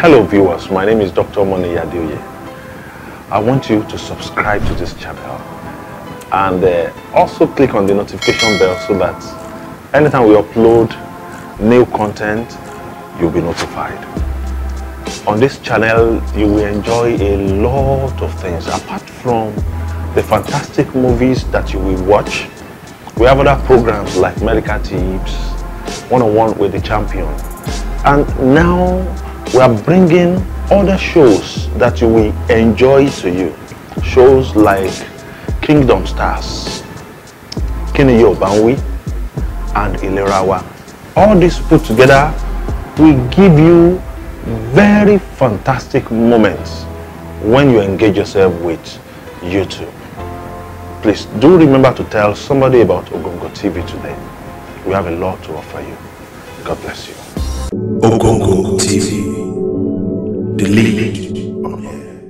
Hello viewers, my name is Dr. Moni Yadeoye. I want you to subscribe to this channel and uh, also click on the notification bell so that anytime we upload new content, you'll be notified. On this channel, you will enjoy a lot of things apart from the fantastic movies that you will watch. We have other programs like Medical Tips, One-on-One with the Champion. And now we are bringing other shows that you will enjoy to you. Shows like Kingdom Stars, Kini Yobanwi, and Ilerawa. All this put together will give you very fantastic moments when you engage yourself with YouTube. Please do remember to tell somebody about Ogongo TV today. We have a lot to offer you. God bless you. Ogongo TV, the lead on air.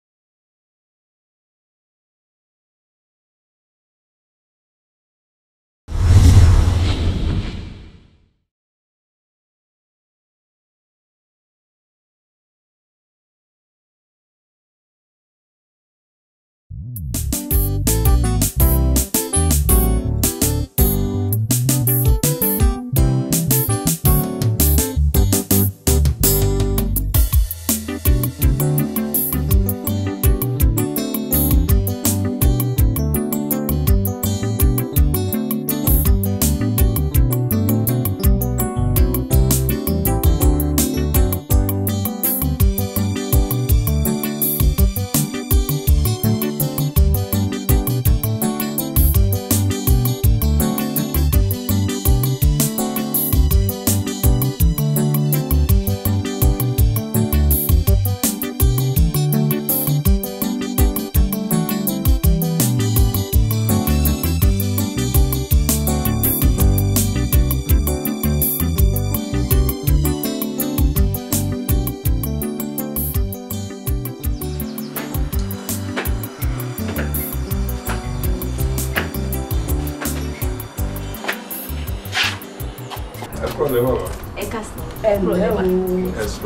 ẹ kọ́ lẹ́ màmá ẹ kásán. ẹ lò ẹ wò ẹ sọ.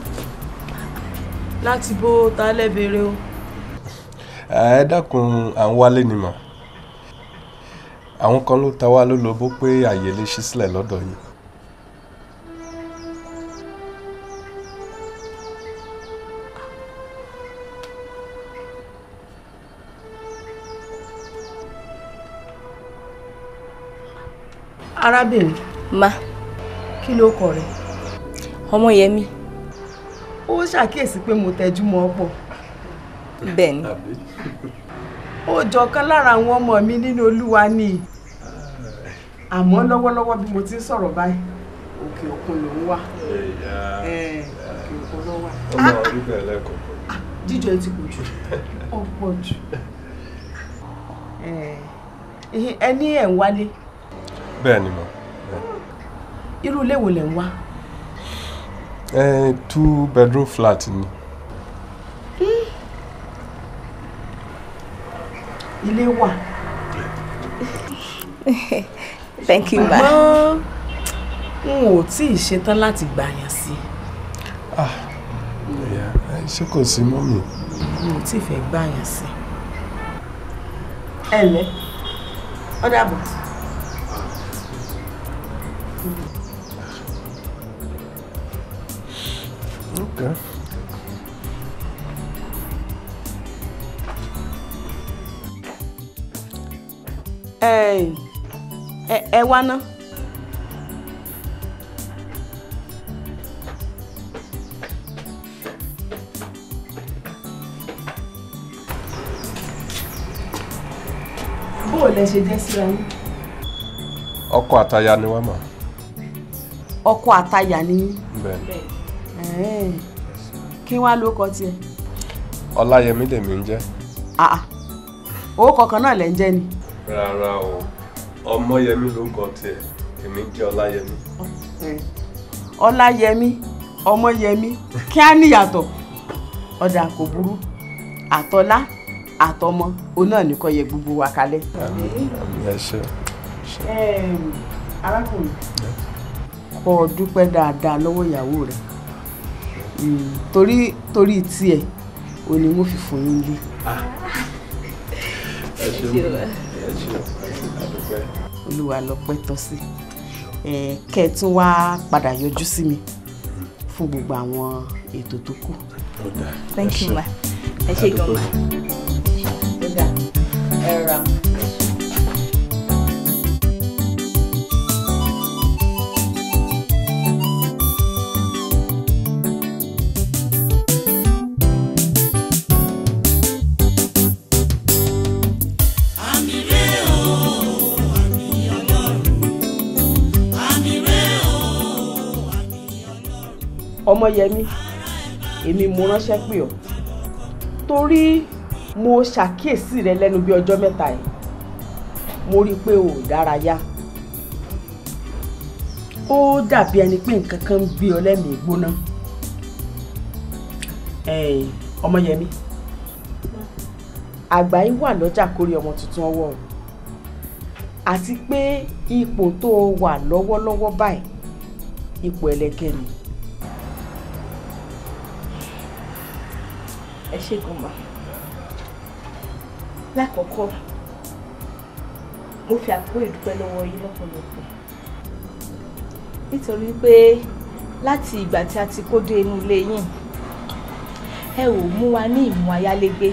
láti bó ta lẹ́bẹ̀rẹ̀ o. ẹ dákun à ń wálé ni mà àwọn kan ló ta wá lólobó pé àyè lè ṣí sílẹ̀ lọ́dọ̀ yìí. arábìnrin ma kí ló kọ rẹ ọmọyẹmí ó ṣàkíyèsí pé mo tẹjú mọ́ ọ pọ̀ bẹ́ẹ̀ ni ó jọ kan lára àwọn ọmọ mi nínú olúwa ni àmọ́ lọ́wọ́lọ́wọ́ bí mo ti ń sọ̀rọ̀ báyìí òkè òkun ló ń wà Eh, òkè òkun ló wà ó máa rí bẹ́ẹ̀ lẹ́kọ̀ọ́. jíjọ ti pọ̀ jù ó pọ̀ jù Eh, ẹ ní ẹ̀ ń wálé bẹ́ẹ̀ ni mà. irú ilé wo lẹ̀ ń wá ẹ two bedroom flat ni. ilé wà thank you ma ṣùgbọ́n n ò tí ì ṣetán láti gbà yàn sí Ìyá, ẹ, ṣé kò sí mọ́mì. n ò tí ì fẹ́ gbà yàn sí. ẹ ǹlẹ́ ó dàbọ̀. Okay. ẹ ẹ ẹ wá ná. bó o lẹ ṣe jẹ́ síra yín. ọkọ àtaya ni wá mà. ọkọ àtayà ni yín. bẹ́ẹ̀ ni. Ẹ̀ẹ́, kí wá ló kọ tiẹ̀. ọláyẹmí lèmi ń jẹ́. Ah, ah. owó kọ̀ọ̀kan náà lẹ̀ ń jẹ́ ni. rárá o ọmọyẹmí ló kọ tiẹ̀ èmi jẹ́ ọláyẹmí. ọláyẹmí ọmọyẹmí kí á níyàtọ̀ ọ̀dà kò burú àtọ́lá àtọmọ òun náà nìkan yẹ gbogbo wa kalẹ̀. àmì àmì ẹ ṣé. arákùnrin kó o dúpẹ́ dáadáa lọ́wọ́ ìyàwó rẹ̀ Mm, torí torí tiẹ̀ ò ní mo fi fún yín lé ẹ ṣeun ẹ ṣeun àdúpẹ́. olúwa lọ́pẹ́ tọ́ sí ẹ kẹ́ ẹ tún wá padà yọjú sí mi fún gbogbo àwọn ètò tó kù. Ó dáa. thank Ẹ you ṣeun. ma ẹ ṣe gan ma. ẹ̀dá ẹ ra. ọmọyẹmí èmi mo ránṣẹ́ pè ọ́ torí mo ṣàkíyèsí rẹ lẹ́nu bí ọjọ́ mẹ́ta yìí mo rí i pé o ò dárayá ó dàbí ẹni pé nǹkan kan ń gbé ọ lẹ́mìí gbóná Eh, ọmọyẹmí àgbà yìí wà lọ́jà kórè ọmọ tuntun ọwọ́ o àti pé ipò tó o wà lọ́wọ́lọ́wọ́ báyìí ipò ẹlẹgẹ́ ni. ẹ ṣe gan ma. lákọ̀ọ́kọ́ mo fi àkókò ìdúpẹ́ lọ́wọ́ yín lọ́pọ̀lọpọ̀ nítorí pé láti ìgbà tí a ti kó dé inú ilé yín ẹ ò mú wa ní ìmú ayálégbé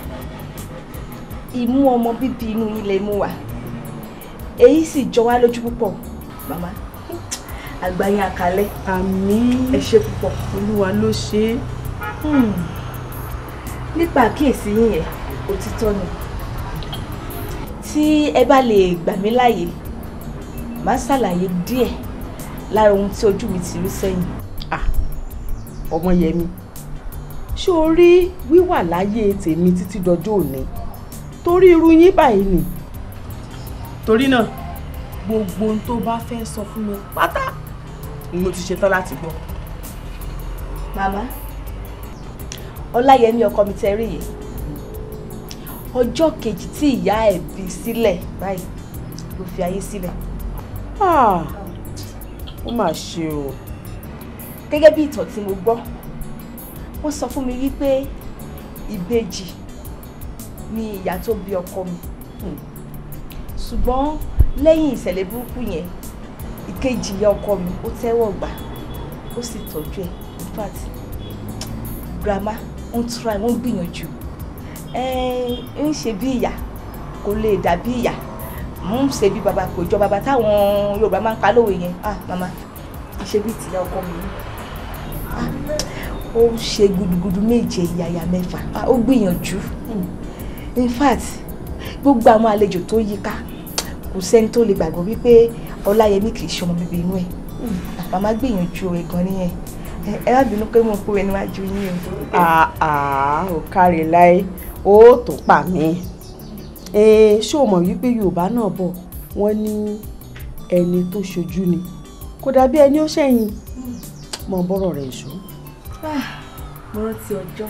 ìmú ọmọ bíbí inú yín lè mú wa èyí sì jọ wá lójú púpọ̀ màmá àgbáyé àkàlẹ́ àmín ẹ ṣe púpọ̀. olúwa ló ṣe é. Hmm. nípa àkíyèsí yín yẹn òtítọ́ ni tí ẹ bá lè gbà mí láàyè màá ṣàlàyé díẹ̀ lára ohun tí ojú mi ti rí sẹ́yìn. ọmọyẹmí ṣé o rí wíwà láyé tèmi títí dọjọ́ òní torí irú yín báyìí ni torí náà gbogbo ohun tó bá fẹ́ sọ fún mi pátá ni mo ti ṣetán láti gbọ́. màmá ọláyẹmí ọkọ mi tẹ rí yìí ọjọ́ kejì tí ìyá ẹ̀ bí sílẹ̀ báyìí ló fi ayé sílẹ̀. Ah, ó mà ṣe o gẹ́gẹ́ bí ìtàn tí mo gbọ́ wọ́n sọ fún mi wípé ìbejì ni ìyá tó bí ọkọ mi Hmm. ṣùgbọ́n lẹ́yìn ìṣẹ̀lẹ̀ burúkú yẹn ìkejì ìyá ọkọ mi ó tẹ́wọ̀ gbà ó sì tọ́jú ẹ̀ in fact grandma ń try wọ́n ń gbìyànjú ẹ̀ ń ṣe bí ìyá kò lè dàbí ìyá ń ṣe bí baba kò jọ baba táwọn Yorùbá máa ń pa lówe yẹn ah mama ṣe bí tìyá ọkọ mi ni Ah, ó ṣe gudugudu méje yàyà mẹ́fà Ah, ó gbìyànjú in fact gbogbo àwọn àlejò tó yí ká kò sẹ́ni tó lè gbàgbọ́ wípé ọláyẹmí kì í ṣe ọmọ bíbí inú ẹ̀ màmá gbìyànjú ẹ̀ gan nìyẹn Ẹ- ẹ má bínú pé mo kú ẹ níwájú yín o. àà ò kárí láé ó tó pa mí Eh, ṣé o mọ̀ wípé yorùbá náà bọ̀ wọ́n ní ẹni tó ṣojú ni kò dàbí ẹni ó ṣẹ̀yìn mọ bọ́rọ̀ rẹ̀ ṣó. Ah, mo rántí ọjọ́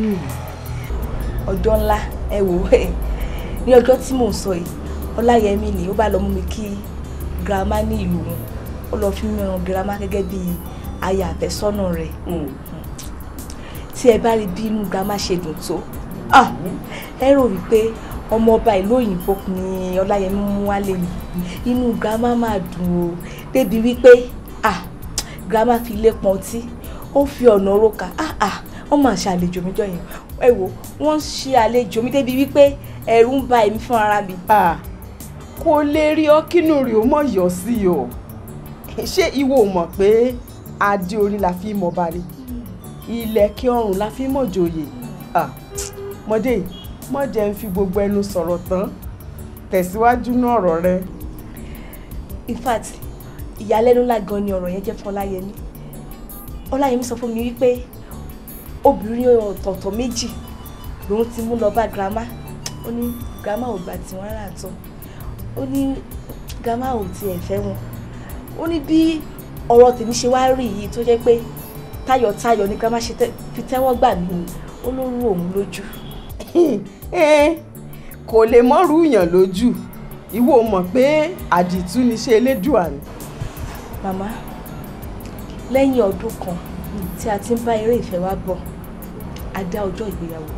ọjọ́ ńlá ẹ wò ó ní ọjọ́ tí mò ń sọ yìí ọláyẹmí ni ó bá lọ mú mi kí girama ní ìlú wọn ó lọ fi mí ran girama gẹ́gẹ́ bí aya àfẹ́sọ́nà rẹ̀ tí ẹ bá rí bí inú girama ṣe dùn tó ah, ẹ rò wípé ọmọ ọba ìlú òyìnbó ni ọláyẹmí mú wálé ni inú girama máa dùn o débi wípé ah, girama fi ilé pọn ọtí ó fi ọ̀nà oróka ah ah wọ́n máa ṣe àlejò mi jọ yẹn ẹ wò wọ́n ṣe àlejò mi débi wípé ẹ̀rù ń ba èmi fún ara mi. Ah, kò lè rí ọ kínú rí o mọ̀ yọ sí o ṣé ìwọ ò mọ̀ pé adé orí la fi mọ̀ bá ní ilẹ̀kẹ̀ ọrùn la fi mọ̀ joyè Ah, mọ̀dé mọ̀ jẹ́ ń fi gbogbo ẹnu sọ̀rọ̀ tán tẹ̀síwájú ní ọ̀rọ̀ rẹ. in fact ìyàlẹ́nu ńlá gan ni ọ̀rọ̀ yẹn jẹ́ fún ọláyẹmí ọláyẹmí sọ fún mi wípé obìnrin ọ̀tọ̀ọ̀tọ̀ méjì lòun ti mú lọ bá girama ó ní girama ò gbà tí wọ́n rà tán ó ní girama ò tiẹ̀ fẹ́ wọn ó ní bí ọ̀rọ̀ tèmi ṣe wá rí yìí tó jẹ́ pé tayọ̀tayọ̀ ni girama ṣe tẹ́- fi tẹ́wọ́ gbà mí ó ló rú òun lójú Eh, kò lè mọ́rú yàn lójú ìwọ ò mọ̀ pé àdìtú ni ṣe elédùà ni. màmá lẹ́yìn ọdún kan tí a ti ń bá eré ìfẹ́ wa bọ̀ a dá ọjọ́ ìgbéyàwó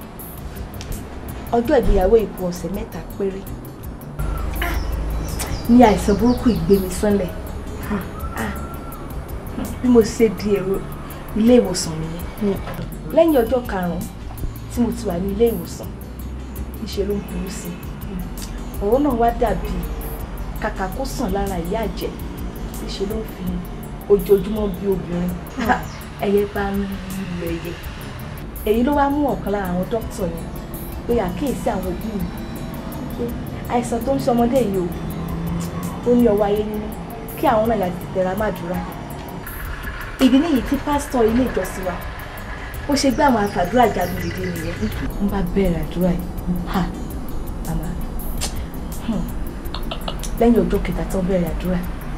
ọjọ́ ìgbéyàwó ìkù ọ̀sẹ̀ mẹ́ta péré Ah! ní àìsàn burúkú ìgbé mi sánlẹ̀ Ah! bí mo ṣe di èrò ilé ìwòsàn nìyẹn lẹ́yìn ọjọ́ karùn-ún tí mo ti wà ní ilé ìwòsàn níṣẹ́ ló ń burú sí i ọ̀rọ̀ náà wá dàbí kàkà kó sàn lára ìyá àjẹ́ níṣẹ́ ló ń fi ojoojúmọ́ bí obìnrin ẹyẹ bá ń lu ẹyẹ èyí ló wá mú ọ̀kan lára àwọn dókítà yẹn pé àkíyèsí àwọn òbí mi pé àìsàn tó ń ṣe ọmọdé yìí o ó ní ọwọ́ ayé nínú kí àwọn náà láti tẹra má dúrà ìdí nìyí tí pásítọ̀ ilé ìjọsìn wa ó ṣe gbé àwọn àfàdúrà jagun dìde nìyẹn ń bá bẹ̀rẹ̀ àdúrà yìí ha màmá hmm. lẹ́yìn ọjọ́ kẹta tó bẹ̀rẹ̀ àdúrà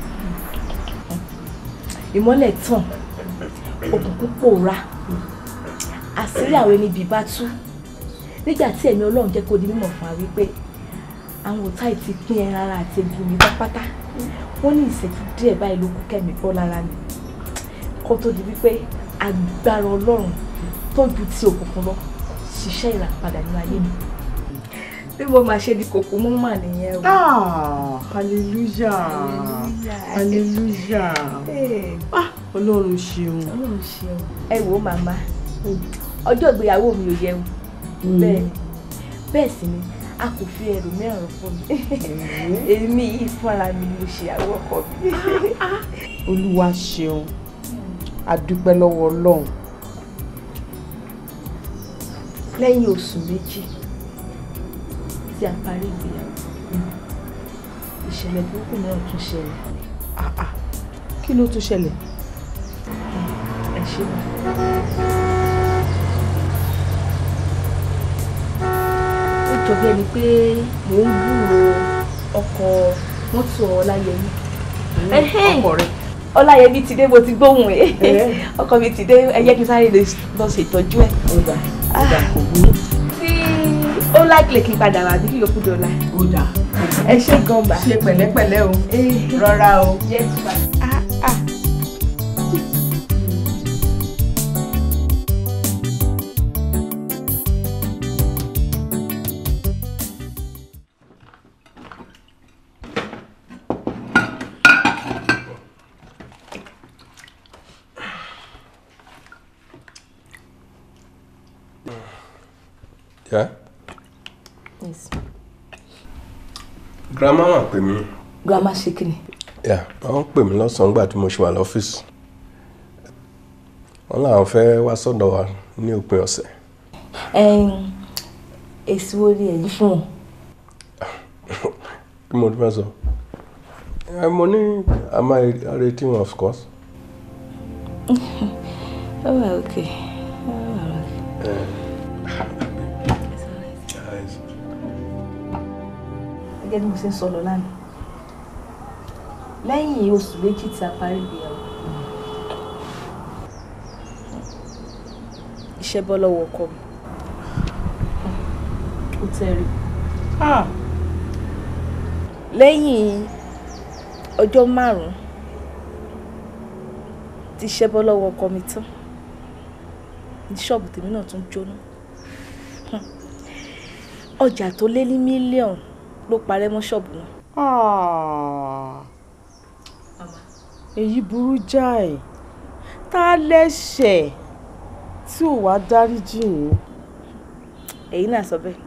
ìmọ́lẹ̀ tàn òkùnkùn pòórá àṣírí àwọn ẹni bíi bá tú nígbà tí ẹ̀mí ọlọ́run jẹ́ kó di mímọ̀ fún wa wípé àwọn òtá yìí ti pín ẹran ara àti egun mi pátápátá wọ́n ní ìṣẹ́jú díẹ̀ báyìí ló kú kẹ́mi bọ́ lára mi kó tó di wípé agbára ọlọ́run tó ju ti òkùnkùn lọ ṣiṣẹ́ ìràpadà nínú ayé mi bí mo máa ṣe di kòkó mọ́ mà nìyẹn o. Ah, hallelujah hallelujah Hey, ah ọlọ́run ṣeun ọlọ́run ṣeun ẹ wò ó màmá ọjọ́ ìgbéyàwó mi ò yẹun bẹ́ẹ̀ ni bẹ́ẹ̀ sì ni a kò fi ẹrù mẹ́rin fún mi èmi yìí fúnra mi ni mo ṣe àwọn ọkọ mi. olúwa ṣeun adúpẹ́ lọ́wọ́ ọlọ́run lẹ́yìn oṣù méjì tí a parí ìgbéyàwó ìṣẹ̀lẹ̀ burúkú mìíràn tún ṣẹlẹ̀ Ah, ah. kí ló tún ṣẹlẹ̀ ẹ ṣe wá. ó jọ bí ẹni pé mò ń gbúrò ọkọ̀ mọ́tò ọláyẹmí. Ẹhẹ́n. ọkọ rẹ ọláyẹmí ti dé mo ti gbóhùn ẹ Ẹ́. ọkọ mi ti dé ẹ jẹ́ kí n sáré lọ ṣètọ́jú ẹ̀. ó dà ó dà kò burú tí ó láìpẹ́ kí n padà wá bí kí yòókù dọ̀la. ó dà ẹ ṣe gan bá. ṣe pẹ̀lẹ́pẹ̀lẹ́ o Eh, rọra o. yes ma. Ah, ah. Yeah? yes. grandma mà pè mí. grandma ṣe kí ni. Yeah, wọ́n pè mí lọ́sàn-án nígbà tí mo ṣe wà lọ́fíìsì. wọ́n làwọn fẹ́ wá sọ́dọ̀ wa ní òpin ọ̀sẹ̀. Ẹn, èsì wo ni ẹ̀yin fún wọn. kí mo fẹ́ sọ. ẹ mo ní a máa retí wọn of course. ó wà òkè ó wà òkè. gẹ́gẹ́ bí mo ṣe ń sọ lọ lánàá lẹ́yìn oṣù méjì tí a parí ìgbéyàwó iṣẹ́ bọ́ lọ́wọ́ ọkọ mi ó tẹ́rì Ah, lẹ́yìn ọjọ́ márùn-ún tí iṣẹ́ bọ́ lọ́wọ́ ọkọ mi tán ní ṣọ́ọ̀bù tèmi náà tún jóná Hmm. ọjà tó lé ní mílíọ̀nù ló parẹ́ mọ́ ṣọ́ọ̀bù náà. ah. èyí burú jáì tá a lẹ́ṣẹ̀ tí ò wá dáríjì yín. èyí náà sọ bẹ́ẹ̀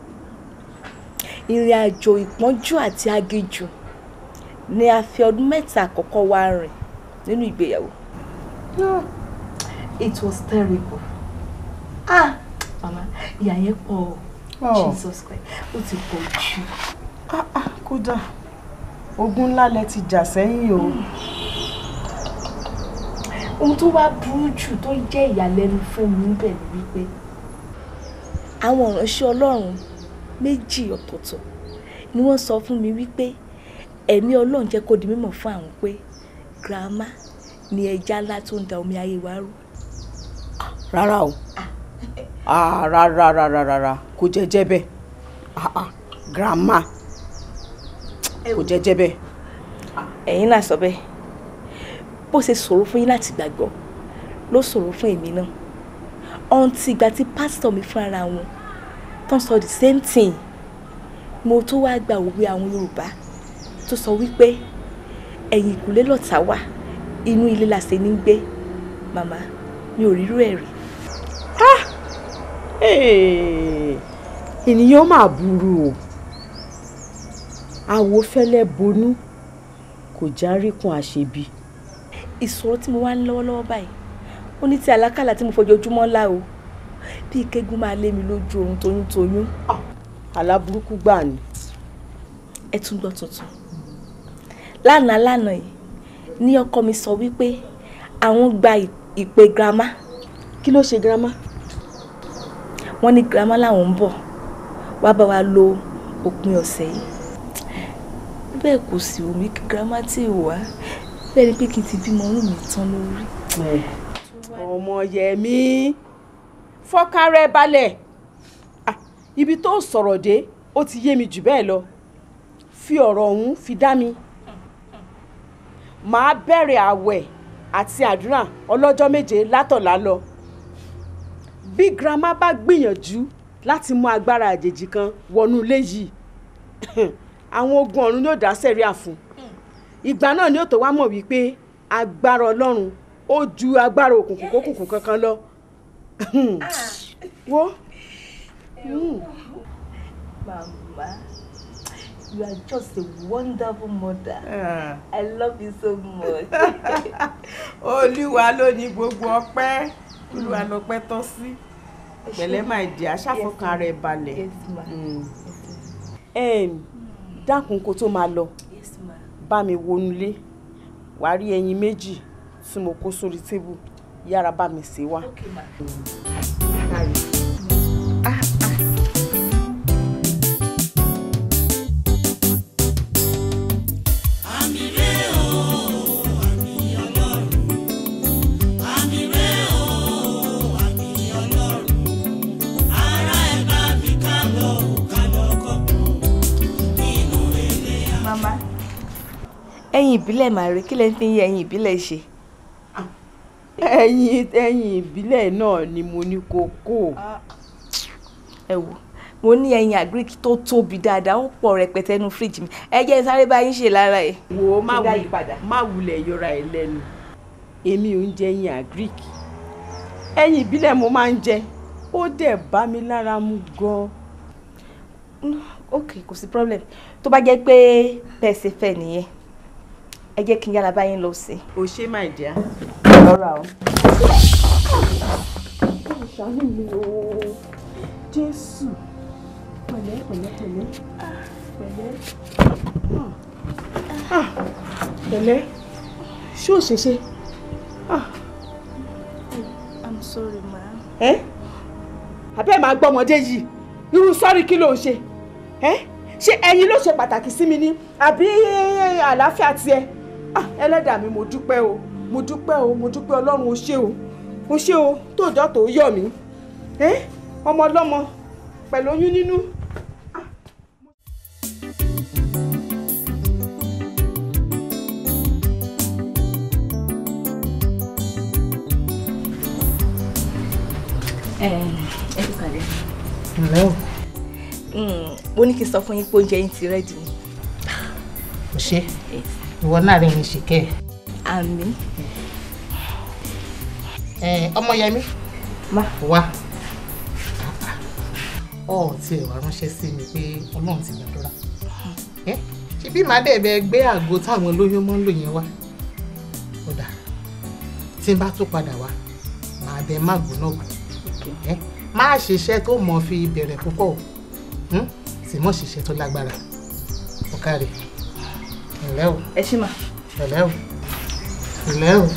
ìrìn àjò ìpọ́njú àti aginjù ni a fi ọdún mẹ́ta àkọ́kọ́ wá rìn nínú ìgbéyàwó. it was terrible. ah mama ìyà yẹn pọ̀ o Oh. jesus christ ó ti pọ̀ jù. Ah, ah, kódà ogun ńlá lẹ ti jà sẹ́yìn o. ohun tó wá burú jù tó jẹ́ ìyàlẹ́nu fún mi níbẹ̀ ni wípé àwọn ìránṣẹ́ ọlọ́run méjì ọ̀tọ̀ọ̀tọ̀ ni wọ́n sọ fún mi wípé ẹ̀mí ọlọ́run jẹ́ kó di mímọ̀ fún àwọn pé girama ni ẹja ńlá tó ń da omi ayé wa rú. rárá o ah, rárá rárá rárá kò jẹ́ jẹ́ bẹ́ẹ̀ ah, ah, grandma kò jẹ́ jẹ́ bẹ́ẹ̀. ẹ̀yin náà sọ bẹ́ẹ̀ bó ṣe ṣòro fún yín láti gbàgbọ́ ló ṣòro fún èmi náà ọ̀ǹtì ìgbà tí pásítọ̀ mi fúnra wọn tán sọ the same thing mo tó wá gba òwe àwọn Yorùbá tó sọ wípé ẹ̀yìn ìkùlé lọ̀tá wà inú ilé la ṣe ní gbé màmá mi ò rírú ẹ̀ rí. ènìyàn máa burú o àwo fẹ́lẹ́ bonú kò járíkun àṣebi. ìṣòro tí mo wá ń lọ́wọ́lọ́wọ́ báyìí ó ní ti àlákàlà tí mo fojoojúmọ́ ńlá o bí kégún máa lé mi lójú oorun toyúntoyún. aláburúkú gbà ni. ẹ tún gbọ́ tuntun lánàá lánàá yìí ní ọkọ mi sọ wípé àwọn gba ìpè girama kí ló ṣe girama. wọ́n ní girama làwọn ń bọ̀ wá bá wa lo òpin ọ̀sẹ̀ yìí bẹ́ẹ̀ kò sì wù mí kí girama tí ì wá bẹ́ẹ̀ ni pé kí n ti bímọ ọrùn mi tán lórí. ọmọ yẹmi fọkàn rẹ balẹ̀ Ah, ibi tó sọ̀rọ̀ dé ó ti yé mi jù bẹ́ẹ̀ lọ fi ọ̀rọ̀ ọ̀hún fi dá mi màá bẹ̀rẹ̀ àwẹ̀ àti àdúrà ọlọ́jọ́ méje látọ̀lá lọ bí girama bá gbìyànjú láti mú agbára àjèjì kan wọnú ilé yìí àwọn ogun ọ̀run yóò dá sẹ́ríà fún ìgbà náà ni ó tó wá mọ̀ wípé agbára ọlọ́run ó ju agbára òkùnkùn kókùnkùn kankan lọ wo. Mm. Mama, you are just a wonderful mother. I love you so much. olúwa ló ní gbogbo ọpẹ́ olúwa lọ́pẹ́ tọ́ sí pẹ̀lẹ́ máa jẹ aṣàfọkàn rẹ̀ balẹ̀ Yes, ma. Mm. Em, dákun kó tó máa lọ Yes, ma. bá mi wọnúlé wàá rí ẹyin méjì tí mo kó sórí tébù yára bá mi sè wá. Okay, ma. Mama, ẹyin ìbílẹ̀ màá rí kí lẹ́ ń fi yí ẹyin ìbílẹ̀ ṣe. ẹyin ẹyin ìbílẹ̀ náà ni mo ní kó kó ẹ wò mo ní ẹyin agric tó tóbi dáadáa ó pọ̀ rẹpẹtẹ nínú fíríjì mi ẹ jẹ́ n sáré bá yín ṣe lára ẹ̀. wò ó má Kí n dá wulẹ̀ yí padà. má wulẹ̀ yọra ẹ̀ lẹ́nu èmi ò ń jẹ ẹyin agric ẹyin ìbílẹ̀ mo máa ń jẹ ó dẹ̀ bá mi lára mu gan-an. Mm, ok kò sí problem tó bá jẹ́ pé bẹ́ẹ̀ ṣe fẹ́ nìyẹn ẹ jẹ́ kí n yára bá yín lọ sí. o ṣe máa jẹ́ lọ́ra o. ṣàánú mi o jésù pẹ̀lẹ́ pẹ̀lẹ́ pẹ̀lẹ́ pẹ̀lẹ́ Ah, pẹ̀lẹ́ ṣé ò ṣe ṣe i'm sorry ma. ẹ́ àbẹ́ máa gbọ́ ọmọdé yìí irú sọ́rí kí ló ń ṣe ẹ́ ṣé ẹyin ló ṣe pàtàkì sí mi ni àbí àlàáfíà tiẹ̀ Ah, ẹlẹ́dàá mi mo dúpẹ́ o mo dúpẹ́ o mo dúpẹ́ ọlọ́run o ṣé o o ṣé o tóòjọ́ tó yọ̀ mí ẹ́ ọmọ ọlọ́mọ pẹ̀lú oyún nínú. ẹ ẹ kú kàlẹ́. ǹlẹ́ o mo ní kí n sọ fún yín pé oúnjẹ yín ti rẹ́dì ni. kò ṣe ìwọ náà rẹ̀ ń ṣìkẹ́ àmì ẹ̀ ọmọyẹmí má wá ọ tí ẹ wá ránṣẹ́ sí mi pé ọlọ́run ti gbàdúrà ẹ ṣe bí màá dẹ̀ bẹ gbé àgbo táwọn olóyún mọ́ ń lò yẹn wá ó dà tí n bá tún padà wá màá bẹ má gbóná gbò ẹ má ṣiṣẹ́ tó mọ̀ fi bẹ̀rẹ̀ púpọ̀ o hmm? sì mọ̀ ṣiṣẹ́ tó lágbára ó káre ẹ̀lẹ́ o ẹ ṣí mà. ẹ̀lẹ́ o ẹ̀lẹ́ o.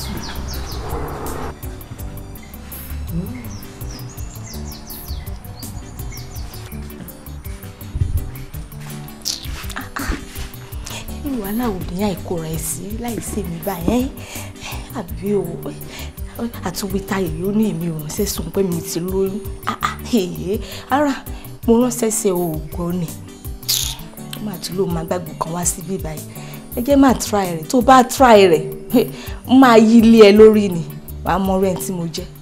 irú wàhálà ò ní àìkóra ẹ sí láìsí mi báyẹn àbí o àtúwítà yìí ó ní èmi ò ránṣẹ́ sùn pé mi ti lóyún Ah, ah, èé ara mo ránṣẹ́ sí ẹ òògùn ni máa tún ló máa gbàgbọ́ kan wá síbí báyìí ẹ jẹ́ máa try rẹ̀ tó bá try rẹ̀ máa yí ilé ẹ lórí ni wàá mọ ọ̀rẹ́ tí mo jẹ́.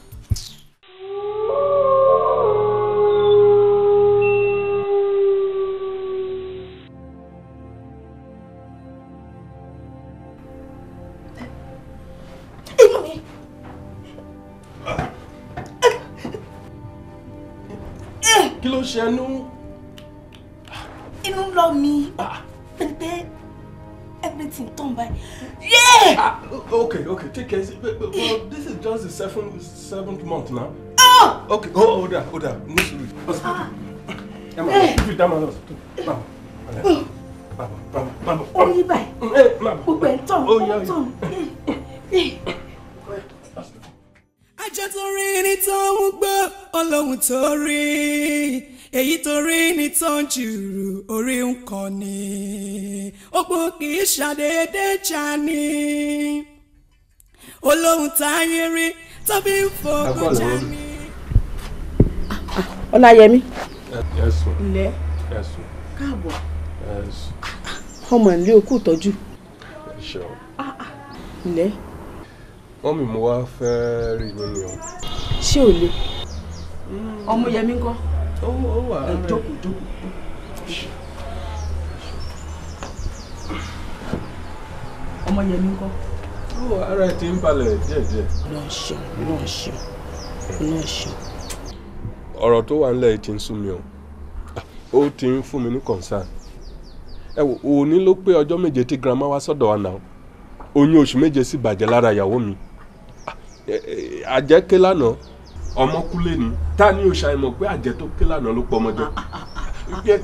kí ló ṣe ẹnu. inú ń lọ mi pẹ̀lú pé everything turn by. Yeah! Ah, okay, okay, take it easy. But, but, but this is just the seventh seventh month now. Oh! Okay, oh, hold on, hold on. No sorry. Hospital. Emma, if you down my hospital. Mama, mama, mama, mama, mama. ó yí báyìí Hey, mama. gbogbo ẹ̀ ń tàn Oh, ó yeah, ń yeah. tàn. ajá tó rí ní tó ń gbọ́ ọlọ́run tó rí èyí tó rí ní tó ń jùrù orí nǹkan ni òpó kì í ṣàdédé já ní olóhùn táyé rí tàbí ń fọkàn já ní. ọláyẹmí Yes, sir. ilẹ̀ Yes, sir. káàbọ̀ Yes, ọmọ ìlé òkú ìtọ́jú sure. ilẹ̀ Wọ́n mi mo wá fẹ́ rí nínú o. ṣé ò le ọmọ yẹmí ńkọ́ Ó ó wà ẹ jókòó jókòó. ọmọ yẹmí ńkọ́ Ó wà ara ẹ̀ ti ń balẹ̀ díẹ̀díẹ̀. lọ́n ṣeun lọ́n ṣeun lọ́n ṣeun. ọ̀rọ̀ tó wà nílẹ̀ yìí ti ń sú mi o Ah, ó ti ń fún mi ní concern ẹ wò òní ló pé ọjọ́ méje tí grandma wá sọ́dọ̀ wa náà oyún oṣù méje sì bàjẹ́ lára ìyàwó mi Ah, ẹ- ẹ, àjẹ́ ké lánàá ọmọ kú lé ní ta ni o ṣàìmọ̀ pé àjẹ́ tó ké lánàá ló pọ̀ ọmọdé Yẹ-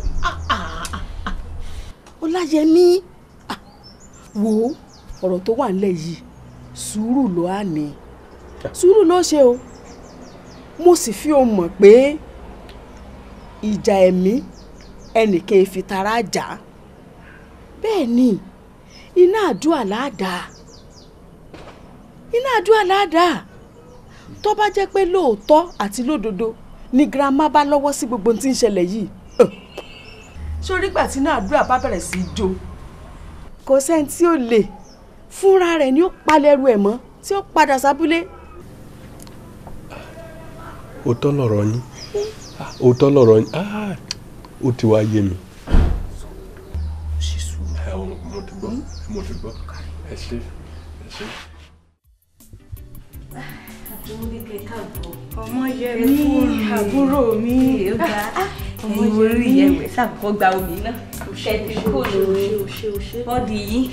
ọláyẹmí ah, wo ọ̀rọ̀ tó wà nílẹ̀ yìí sùúrù ló á ní sùúrù ló ṣe o mo sì fi o mọ̀ pé ìjà ẹ̀mí ẹnìkan fi tara jà á. bẹ́ẹ̀ ni iná àdúrà láàdáa iná àdúrà láàdáa tó bá jẹ́ pé lóòótọ́ àti lódodo ni girama bá lọ́wọ́ sí gbogbo ohun tí ń ṣẹlẹ̀ yìí sórí gbà tí náà àdúrà bá bẹ̀rẹ̀ sí í jó kò sẹ́ni tí ó lè fúnra rẹ̀ ni ó palẹ̀rù ẹ̀ mọ́ tí ó padà sábúlé. òótọ́ lọ̀rọ̀ yín Ah, òótọ́ lọ̀rọ̀ yín Ah, ó ti wá yé mi. ẹ ò mo ti gbọ́ mo ti gbọ́ ẹ ṣe ẹ ṣe. ọmọ yẹmi àbúrò mi ọmọ yẹmi yẹwẹ sàkókò gba omi náà ṣẹbi kò lò bọ́dì yìí.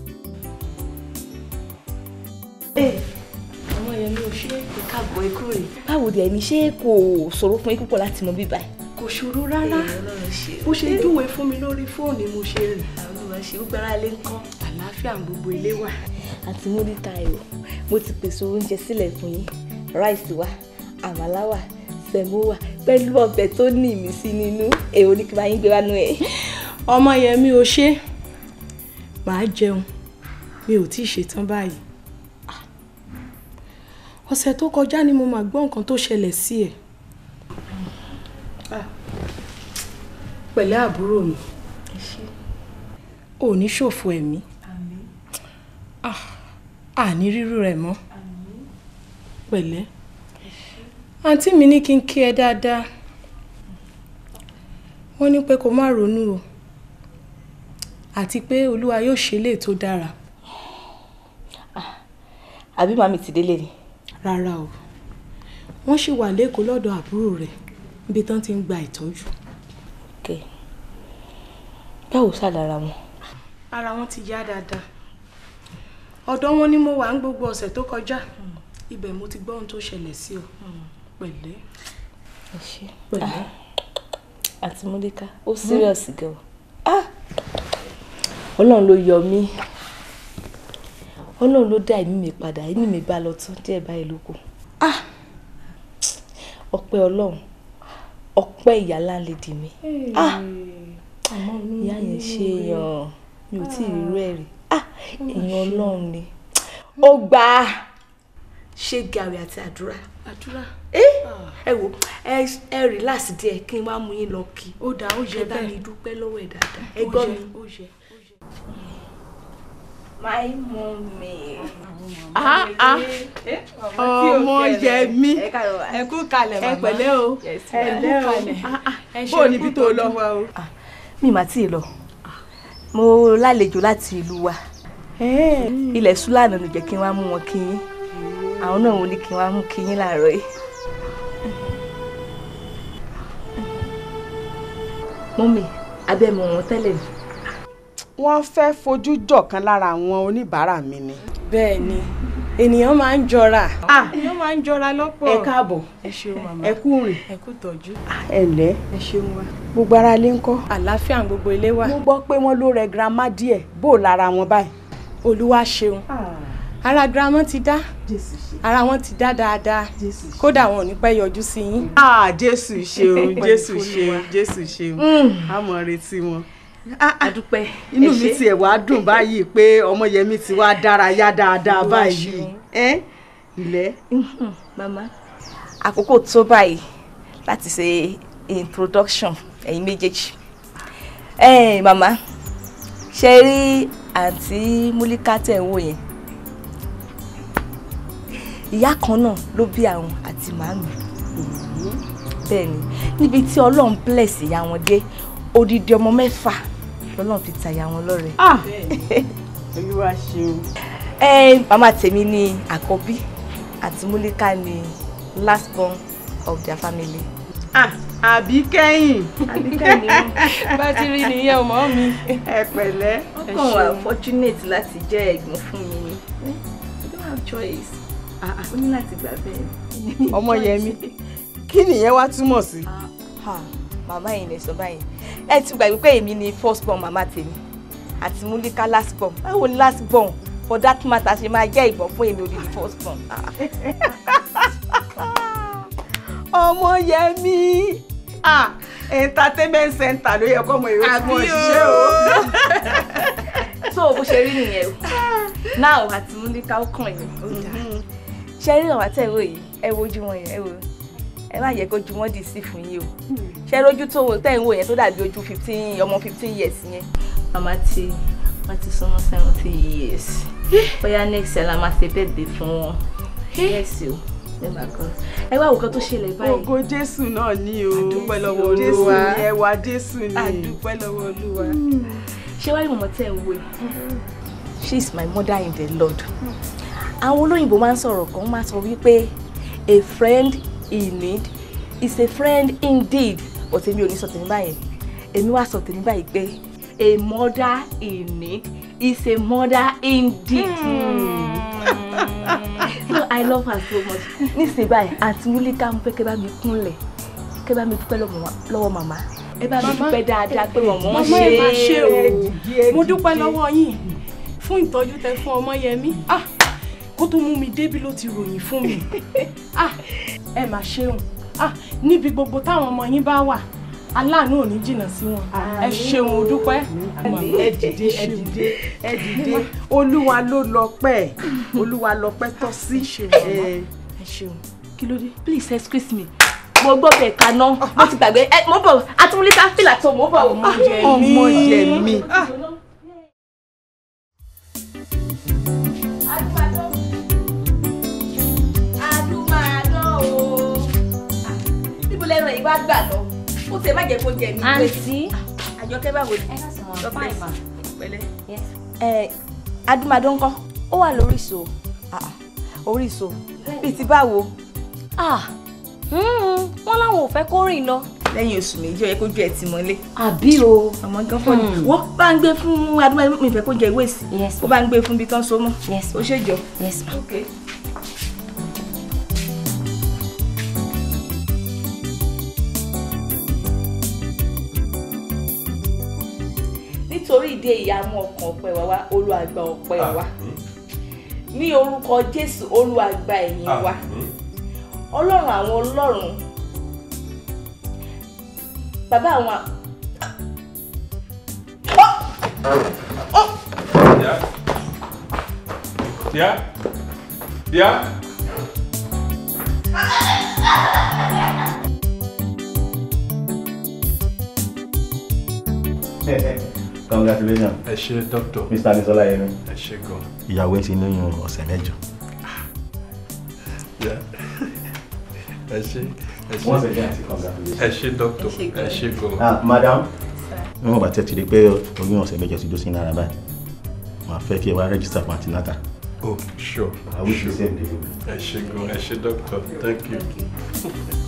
ọmọ yẹmi ò ṣe ìkàgbọ́ ikú rẹ̀. báwo dẹ̀ ni ṣé kò ṣòro fún yín púpọ̀ láti mọ bíbá ẹ̀. kò ṣòro rárá ọlọ́run ṣe bó ṣe júwe fún mi lórí fóònù mo ṣe rìn àwọn olùwà ṣe ó gbára lé ńkọ́. àlàáfíà ń gbogbo ilé wà. àti múríta ẹ̀ o mo ti pèsè oúnjẹ sílẹ̀ fún yín ráìsì wà àmàlà wà sẹ̀mó wà pẹ̀lú ọbẹ̀ tó ní ìmísí nínú èwo ni kí n bá yín gbé wánú ẹ̀. ọmọ yẹmi ò ṣe màá jẹun mi ò tíì ṣetán báyìí Ah. ọ̀sẹ̀ tó kọjá ni mo máa gbọ́ nǹkan tó ṣẹlẹ̀ sí ẹ̀ Ah. pẹ̀lẹ́ àbúrò mi ò ní ṣòfò ẹ̀mí Ah. àní rírú rẹ̀ mọ́ pẹ̀lẹ́ àǹtí mi ní kí n kí ẹ dáadáa wọ́n ní pé kó má ronú o àti pé olúwa yóò ṣe lè tó dára àbí màmí ti délé ni. rárá o wọ́n ṣì wà lẹ́kọ̀ọ́ lọ́dọ̀ àbúrò rẹ̀ níbi tán ti ń gba ìtọ́jú. ok báwo ṣàdára wọn. ara wọn ti yá dáadáa ọ̀dọ̀ wọn ni mo wà ń gbogbo ọ̀sẹ̀ tó kọjá ibẹ̀ mo ti gbọ́ ohun tó ṣẹlẹ̀ sí ọ pẹ̀lẹ́ ẹ ṣe pẹ̀lẹ́ àti múlíká ó serious gan o Ah! ọlọ́run ló yọ mí ọlọ́run ló dá ẹ̀mí mi padà ẹ̀mí mi bá lọ tún díẹ̀ báyìí ló kù ah ọpẹ́ ọlọ́run ọpẹ́ ìyá láńlẹ́dì mi ah ìyá yẹn ṣe èèyàn mi ò tí ì rírú ẹ̀ rí ah èèyàn ọlọ́run ni ó gbà á ṣé gàrí àti àdúrà àdúrà ẹ wò ẹ ẹ relax díẹ̀ kí n wá mú yín lọ kí ó dáa ó ẹ yẹ bá mi bẹ́ẹ̀ dúpẹ́ lọ́wọ́ ẹ̀ dáadáa ẹ ó gbọ́ yẹ, mi ó yẹ ó yẹ. my mommy. Ah, ah. ọmọ yẹmi ẹ káàárọ̀ wa. ẹ kú kalẹ̀ ẹ pẹ̀lẹ́ o Yes, ẹ ma'am. lẹ́ o bó o níbi tó lọ mi mà tí ì lọ mo lálejò láti ìlú wa ilẹ̀ súlànà ló jẹ́ kí n wá mú wọn kí yín àwọn náà wọ́n ní kí n wá mú kí yín láàárọ̀ yìí. mọ́mì abẹ́mọ̀ wọn tẹ́lẹ̀ ni. wọ́n fẹ́ fojú jọ̀kan lára àwọn oníbàárà mi ni. bẹ́ẹ̀ ni ènìyàn máa ń jọra ènìyàn máa ń jọra lọ́pọ̀ ẹ káàbọ̀ ẹ ṣeun màmá ẹ kú rìn ẹ kú tọ́jú ẹ ǹlẹ́ ẹ ṣeun wa gbogbo ara lé ń kọ́. àlàáfíà gbogbo ilé wa mo gbọ́ pé wọ́n ló rẹ girama díẹ̀ bó o lára wọn báyìí. olúwa ṣeun ara girama ti dá ara wọn ti dá dáadáa kódà wọn ò ní pẹ́ yọjú sí yín. ah jésù ṣeun jésù ṣeun jésù ṣeun a mọ̀ retí wọn. adúpẹ́ inú mi tiẹ̀ wá dùn báyìí pé ọmọyẹmí ti wá dárayá dáadáa báyìí. ẹ ǹlẹ́. mama àkókò tó báyìí láti ṣe introduction ẹ̀yin méjèèjì ẹ mama ṣe rí àǹtí múlíkà tẹ̀ ń wò yẹn ìyá kan náà ló bí àwọn àti màmí bẹ́ẹ̀ ni níbi tí ọlọ́run bless ìyá wọn dé odidi ọmọ mẹ́fà lọ́lọ́run fi ta ìyá wọn lọ́rẹ. olúwa ṣeun. ẹ màmá tèmi ni àkọ́bí àti múlíkà ni last born of their family. ah àbí kẹ́yìn. àbí kẹ́yìn ni bá ti rí nìyẹn ọmọ mi. ẹ pẹ̀lẹ́. wọ́n kàn wá fortunate láti jẹ́ ẹ̀gbọ́n fún mi ni you don't have choice o ní láti gbà bẹ́ẹ̀. ọmọyẹmí kí nìyẹn wá túmọ̀ sí. màmá yìí lè sọ báyìí ẹ ti gbàgbé pé èmi ni first born màmá tèmi àti múlíkà last born báwo ni last born for that matter ṣe máa jẹ́ ìbọn fún èmi òdìdí first born. ọmọyẹmí ah entertainment center ló yẹ kó ọmọ ìwé tí wọ́n ṣiṣẹ́ o. so bó ṣe rí nìyẹn o now àti múlíkà ó kàn yín ó dáa ṣe rí àwọn àtẹ̀wò yìí ẹ wojú wọn yẹn ẹ wo ẹ má yẹ kójú wọn dì sí fún yín o ṣe rójú tó wò tẹ̀ ń wò yẹn tó dàbí ojú fifteen ọmọ fifteen years yẹn màmá ti wọ́n ti súnmọ́ seventy years bóyá next year la máa ṣe birthday fún wọn yes o ẹ wá òkan tó ṣẹlẹ̀ báyìí. ògo jésù náà ni o àdúpẹ́ lọ́wọ́ jésù olúwa ni ẹwà jésù ni. àdúpẹ́ lọ́wọ́ olúwa. ṣé wàá rí mọ̀mọ́ tẹ̀ ń wò yìí she is my mother in the lord àwọn olóyìnbó máa ń sọ̀rọ̀ kan máa sọ wípé a friend in need is a friend indeed but èmi ò ní sọ tèmi báyìí èmi wá sọ tèmi báyìí pé a mother in need is a mother indeed. so i love her so much nísìnyí báyìí àǹtí múlíkà ń pẹ́ kẹ́ bá mi kúnlẹ̀ kẹ́ bá mi dúpẹ́ lọ́wọ́ màmá ẹ bá mi dúpẹ́ dáadáa pé mọ̀mọ́ màmá ẹ máa ṣe o mo dúpẹ́ lọ́wọ́ yín fún ìtọ́jú tẹ fún ọmọyẹmí ah kó tó mú mi débi ló ti ròyìn fún mi ah ẹ mà ṣeun ah níbi gbogbo táwọn ọmọ yín bá wà aláàánú ò ní jìnnà sí wọn ẹ ṣeun o dúpẹ́. ẹ dìde ẹ dìde ẹ dìde olúwa ló lọ́pẹ́ olúwa lọ́pẹ́ tọ́ sí. ẹ ṣeun kí ló dé please excuse me mo gbọ́ bẹ̀ kaná mo ti gbàgbé ẹ mo bọ̀ atúmúlíkà fìlà tó mo bọ̀. ọmọ yẹ mi. níbo lẹ́nu ẹ̀ bá gbà lọ ó ti ẹ̀ má jẹ́ kó jẹ mí. àǹtí àjọkẹ́ báwo ni. ẹ ká sọ wọn fáìn ma. pẹ̀lẹ́. ẹ adúmadó ńkọ́. ó wà lórí ìṣó. orí ìṣó bíi ti báwo. wọ́n láwọn ò fẹ́ kó rìn lọ. lẹ́yìn oṣù méjì ó yẹ kójú ẹ̀ ti mọ́lé. àbí o. ọmọ gan fọ́ ni wọ́n bá ń gbé fún adúmadó mi fẹ́ kó jẹ ìwé sí. yes ó bá ń gbé fún bí tán so mọ́. yes ó ṣèjọ. yes ma. okay. nítorí ìdí èyí a mú ọkàn ọpẹ́ wa wá olùwàgbà ọpẹ́ wa ní orúkọ jésù olùwàgbà ẹ̀yìn wa ọlọ́run àwọn ọlọ́run bàbá àwọn. Díà díà. congratulations ẹ ṣe dókítà mr adesola yẹmi ẹ ṣe gan. ìyàwó ẹ ti lóyún ọ̀sẹ̀ mẹ́jọ. Yeah. ẹ ṣe ẹ ṣe Once again, àti congratulations. ẹ ṣe dókítà ẹ ṣe gan. ah madam níwọ̀n bá tẹ́ ti rí pé oyún ọ̀sẹ̀ mẹ́jọ ti dó sí lára báyìí màá fẹ́ kí ẹ wá register fún antinata. oh sure I wish you sure. safe delivery. ẹ ṣe gan ẹ ṣe dókítà thank you.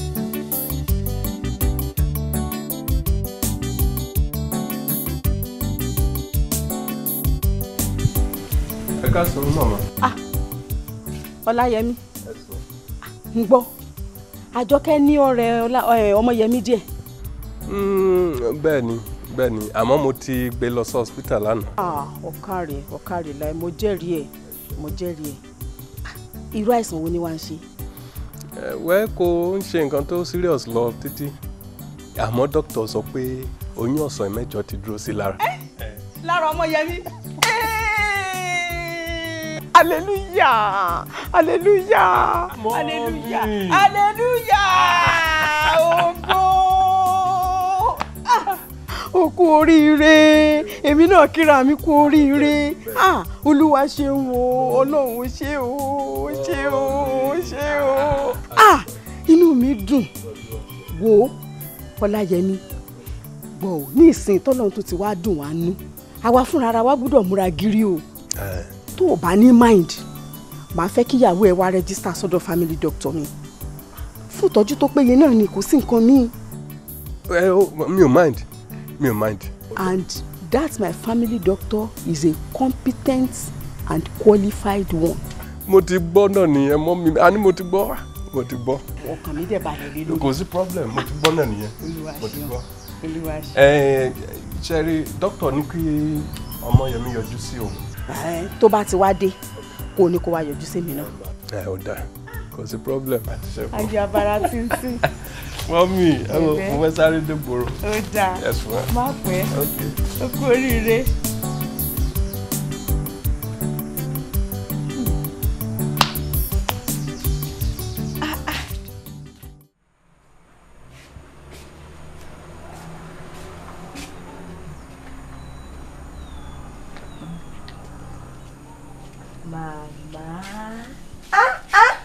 ẹ ká sọ màmá. ọláyẹmí ń gbọ́ àjọkẹ́ ní ọ̀rẹ́ Ọlá- ẹ, ọmọyẹmí díẹ̀ Mm, bẹ́ẹ̀ ni bẹ́ẹ̀ ni àmọ́ mo ti gbé lọ sí hospital lánàá. Ah, ọ̀kàrẹ̀ ọ̀kàrẹ̀ láì mo jẹ́rìí ẹ̀ mo jẹ́rìí ẹ̀ Ah, irú àìsàn wo ni wàá ń ṣe Ẹ, wẹ́ kò ń ṣe nǹkan tó serious lọ títí àmọ́ dókítà sọ pé oyún ọ̀sán mẹ́jọ ti dúró sí lára. lára ọmọyẹmí hallelujah hallelujah hallelujah hallelujah ògo Ah, o kú oríire èmi náà kíra mi kú oríire Ah, olúwa ṣeun o ọlọ́run ṣe o ṣe o ṣe o Ah, inú mi dùn wo ọláyẹmí gbọ́ ò ní ìsìn tọ́lọ́run tó ti wá dùn wá nú àwa fúnra ara wa gbọ́dọ̀ múra gírí o tó o bá ní mind màá fẹ́ kíyàwó ẹ wá rẹ́gísítà sọ́dọ̀ family doctor mi fún ìtọ́jú tó péye náà ni kò sí nǹkan míì ẹ ó mi ò mind mi ò mind. and that my family doctor is a competent and qualified one. mo ti gbọ́ náà nìyẹn mọ́ mi àní mo ti gbọ́ mo ti gbọ́ ọkàn mi dẹ̀ balẹ̀ lé lórí. kò sí problem mo ti gbọ́ náà nìyẹn Olúwa mo ti ṣeun. gbọ́. olúwa ṣe. ẹ ṣe rí dókítà ní kí ọmọyẹmí yọjú sí òun. Ẹ, tó bá ti wá dé kó o ní kó wá yọjú sí mi náà. ẹ ò dáa kò sí problem àti ṣe fún. ayé abara tíntín. mọ́mí ẹ wò Ẹ̀lẹ́. mo fẹ́ sáré dé gbòòrò. ó dáa Yes, ma'am. má pẹ́ Okay. ó kú oríire. Mama. Ah, ah.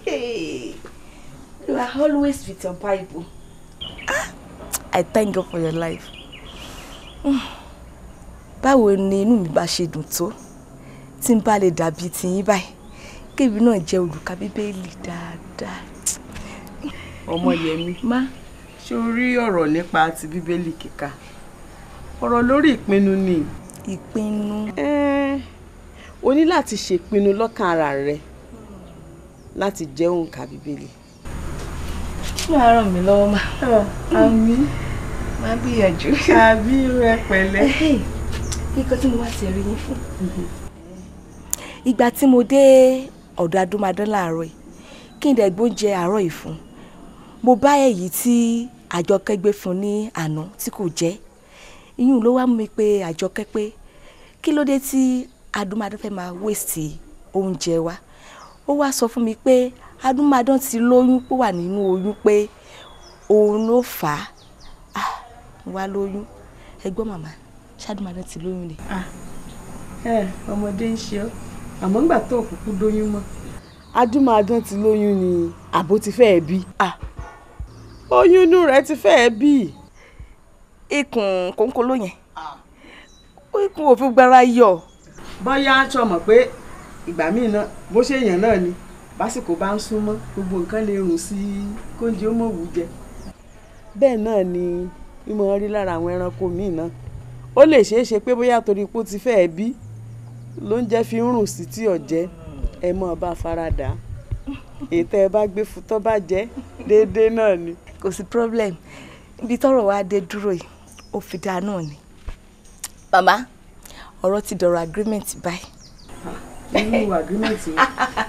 you are always with your Bible. Ah, I thank God for your life. Mm. Báwo ni inú mi bá ṣe dùn tó tí n bá lè dàbí tiyín báyìí kébi náà jẹ́ olùka bíbélì dáadáa. ọmọyẹmí má ṣé o rí ọ̀rọ̀ nípa ti bíbélì kíkà ọ̀rọ̀ lórí ìpinnu ni. ìpinnu. Ẹ́ẹ́, o ní láti ṣèpinnu lọ́kàn ara rẹ láti jẹ́ òǹkà bíbélì. máa ràn mí lọ́wọ́ má. àmì máa gbìyànjú. àbí rẹ pẹ̀lẹ́. nǹkan tí mo wá ti rí yín fún. ìgbà tí mo dé ọ̀dọ̀ adúmadán láàárọ̀ yìí kí n dẹ̀ gbóúnjẹ àárọ̀ yìí fún mo bá èyí tí àjọkẹ́ gbé fún ní àná tí kò jẹ́ ìyún ló wá mú mi pé àjọkẹ́ pé kí ló dé tí adúmadán fẹ́ máa wéèsì oúnjẹ wa ó wá sọ fún mi pé adúmadán ti lóyún pé wà nínú oyún pé òun ló fà á ah mo wá lóyún ẹ gbọ́ màmá ṣáàdùmadán ti lóyún ni. ẹ ọmọdé ń ṣe ọ àmọ́ ńgbà tó kúkú dóyún mọ́. adúmáadán ti lóyún ni àbó ti fẹ́ẹ̀ bí. oyún inú rẹ̀ ti fẹ́ẹ̀ bí. ikùn kòńkòló yẹn ikùn òfin gbára yọ. bóyá aṣọ mọ̀ pé ìgbà míì náà bó ṣe èèyàn náà ni básìkò bá ń súnmọ́ gbogbo nǹkan lè rùn sí i kóúnjẹ ó mọ̀ wù jẹ. bẹ́ẹ̀ náà ni mímọ rí lára àwọn ẹranko míì náà ó lè ṣeé ṣe pé bóyá torí pé ó ti fẹ́ẹ̀ bí lóúnjẹ fi ń rùn sí tí ọ̀jẹ́ ẹ mọ̀ bá farada ètò ẹ bá gbé fún tó bá jẹ́ déédéé náà ni. kò sí problem ibi tọ́rọ̀ wa dé dúró yìí ó fi dáa náà ni. màmá ọ̀rọ̀ ti dọ̀rọ̀ agreement báyìí. irú agreement wo.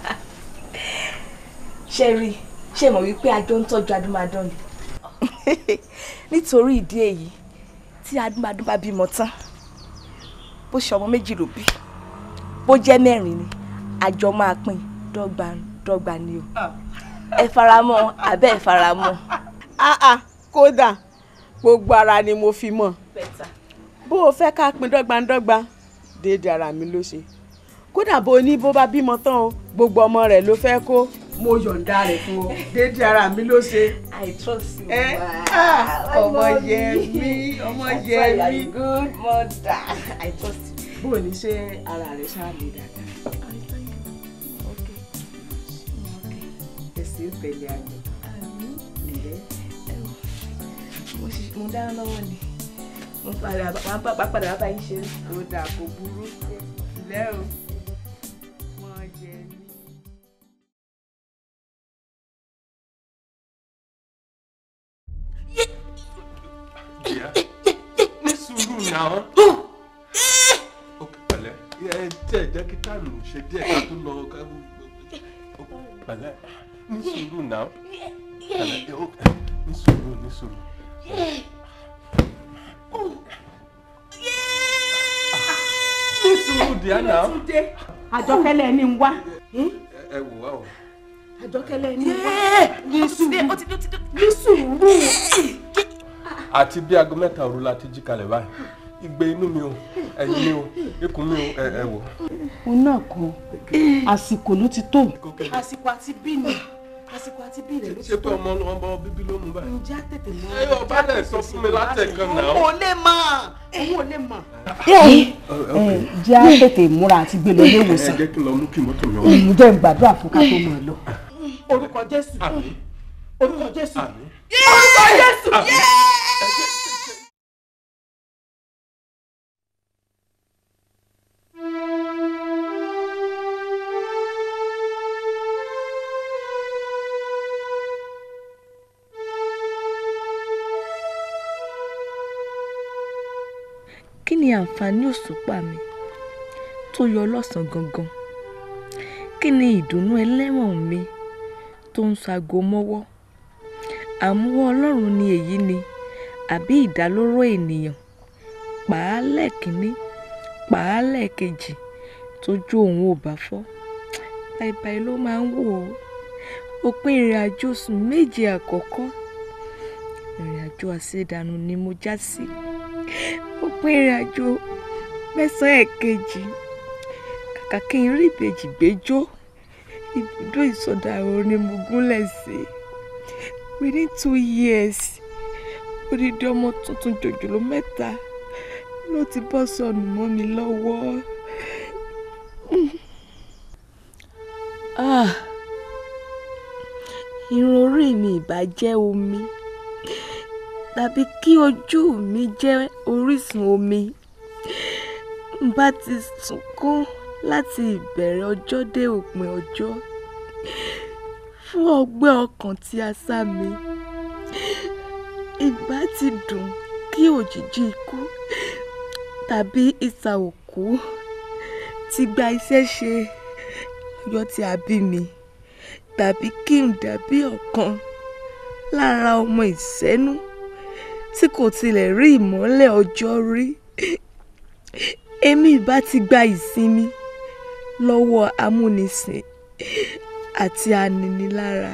ṣe rí ṣe mọ̀ wípé àjọ ń tọ́jú adúmadán ni. nítorí ìdí èyí tí adúmadán bá bímọ tán bó ṣe ọmọ méjì ló bí bó jẹ́ mẹ́rin ni àjọ máa pín dọ́gba dọ́gba ni o ẹ faramọ́ abẹ́ ẹ faramọ́. ah ah kódà gbogbo ara ni mo fi mọ̀ bó o fẹ́ ká pín dọ́gbandọ́gba déédéé ara mi ló ṣe kódà bó o ní bó bá bímọ tán o gbogbo ọmọ rẹ̀ ló fẹ́ kó mo yọ̀ǹda rẹ̀ fún ọ déédéé ara mi ló ṣe. I trust you. ẹ ma. ah, I ọmọ love yẹ you. mí ọmọ That's yẹ why you are mí. a good mother. I trust you. bó o ní ṣe ara rẹ̀ ṣáà lè dáadáa. ẹsẹ̀ ó tẹ̀lé ayọ̀. ǹlẹ́ Mo ṣì- mo dáná lọ́wọ́ ni. Mo padà wá bá- wá padà wá bá yín ṣeré. ó dáa kó burú ǹlẹ́ o. ọmọ yẹ mí. ní sùúrù náà ó pẹ̀lẹ́ ẹ jẹ́ jẹ́ kí táìmù ṣe díẹ̀ ká tó lọ ká ó pẹ̀lẹ́ ní sùúrù náà pẹ̀lẹ́ ó ní sùúrù ní sùúrù. ní sùúrù díẹ̀ náà. àjọkẹ́lẹ́ ni ń wá. ẹ wò wá o. àjọkẹ́lẹ́ ni ń wá. ní sùúrù ní sùúrù. àti bí aago mẹ́ta òru la ti jí kalẹ̀ báyìí igbe inú mi o ẹ̀yìn mi o ikùn mi o ẹ ẹ wò. òun náà kan àsìkò ló ti tó. àsìkò àti bí ni àsìkò àti bí rẹ̀ ló ti ṣé pé tó. ọmọ ọmọ bíbí ló mú báyìí. ǹjẹ́ àtètè mọ́. ẹ yóò bá dẹ̀ sọ fún mi látẹ̀kan náà. òun ò lè mọ̀ òun ò lè mọ̀. jẹ́ àtètè múra àti gbé lọ ilé ẹ ìwòsàn. jẹ́ kí n lọ mú kí mọ́tò mi wá. ǹjẹ́ ń gbàdúrà fún ká tó máa lọ. orúkọ jésù orúkọ jésù orúkọ jésù. kí ni àǹfààní òṣùpá mi tó yọ lọ́sàn-án gangan kí ni ìdùnnú ẹlẹ́wọ̀n mi tó ń ṣaago mọ́wọ́ àmúwọ́ ọlọ́run ni èyí ni àbí ìdálóró ènìyàn pàálẹ̀ kínní pàálẹ̀ kejì tójú òun ò bá fọ́ báibái ló máa ń wò ó òpin ìrìn àjò oṣù méje àkọ́kọ́ ìrìn àjò àṣedànù ni mo já sí òpin ìrìn àjò mẹ́sàn-án ẹ̀kejì kàkà kí n rí ìbejì gbẹ́jọ́ ibùdó ìsọdàrọ̀ ni mo gúnlẹ̀ sí within two years odidi ọmọ tuntun jòjòló mẹ́ta ló ti bọ́ sọnù mọ́ mi lọ́wọ́. Ah, irun orí mi ìbá jẹ́ omi tàbí kí ojú mi jẹ́ orísun omi n bá ti sunkún láti ìbẹ̀rẹ̀ ọjọ́ dé òpin ọjọ́ fún ọgbẹ́ ọkàn tí a sá mi ìbá ti dùn kí òjìji ikú tàbí ìsà òkú ti gba iṣẹ́ ṣe ọjọ́ tí a bí mi tàbí kí n dàbí ọ̀kan lára ọmọ ìṣẹ́nú tí kò tilẹ̀ rí ìmọ́lẹ̀ ọjọ́ rí èmi ìbá ti gba ìsinmi lọ́wọ́ amúnisìn àti aninilára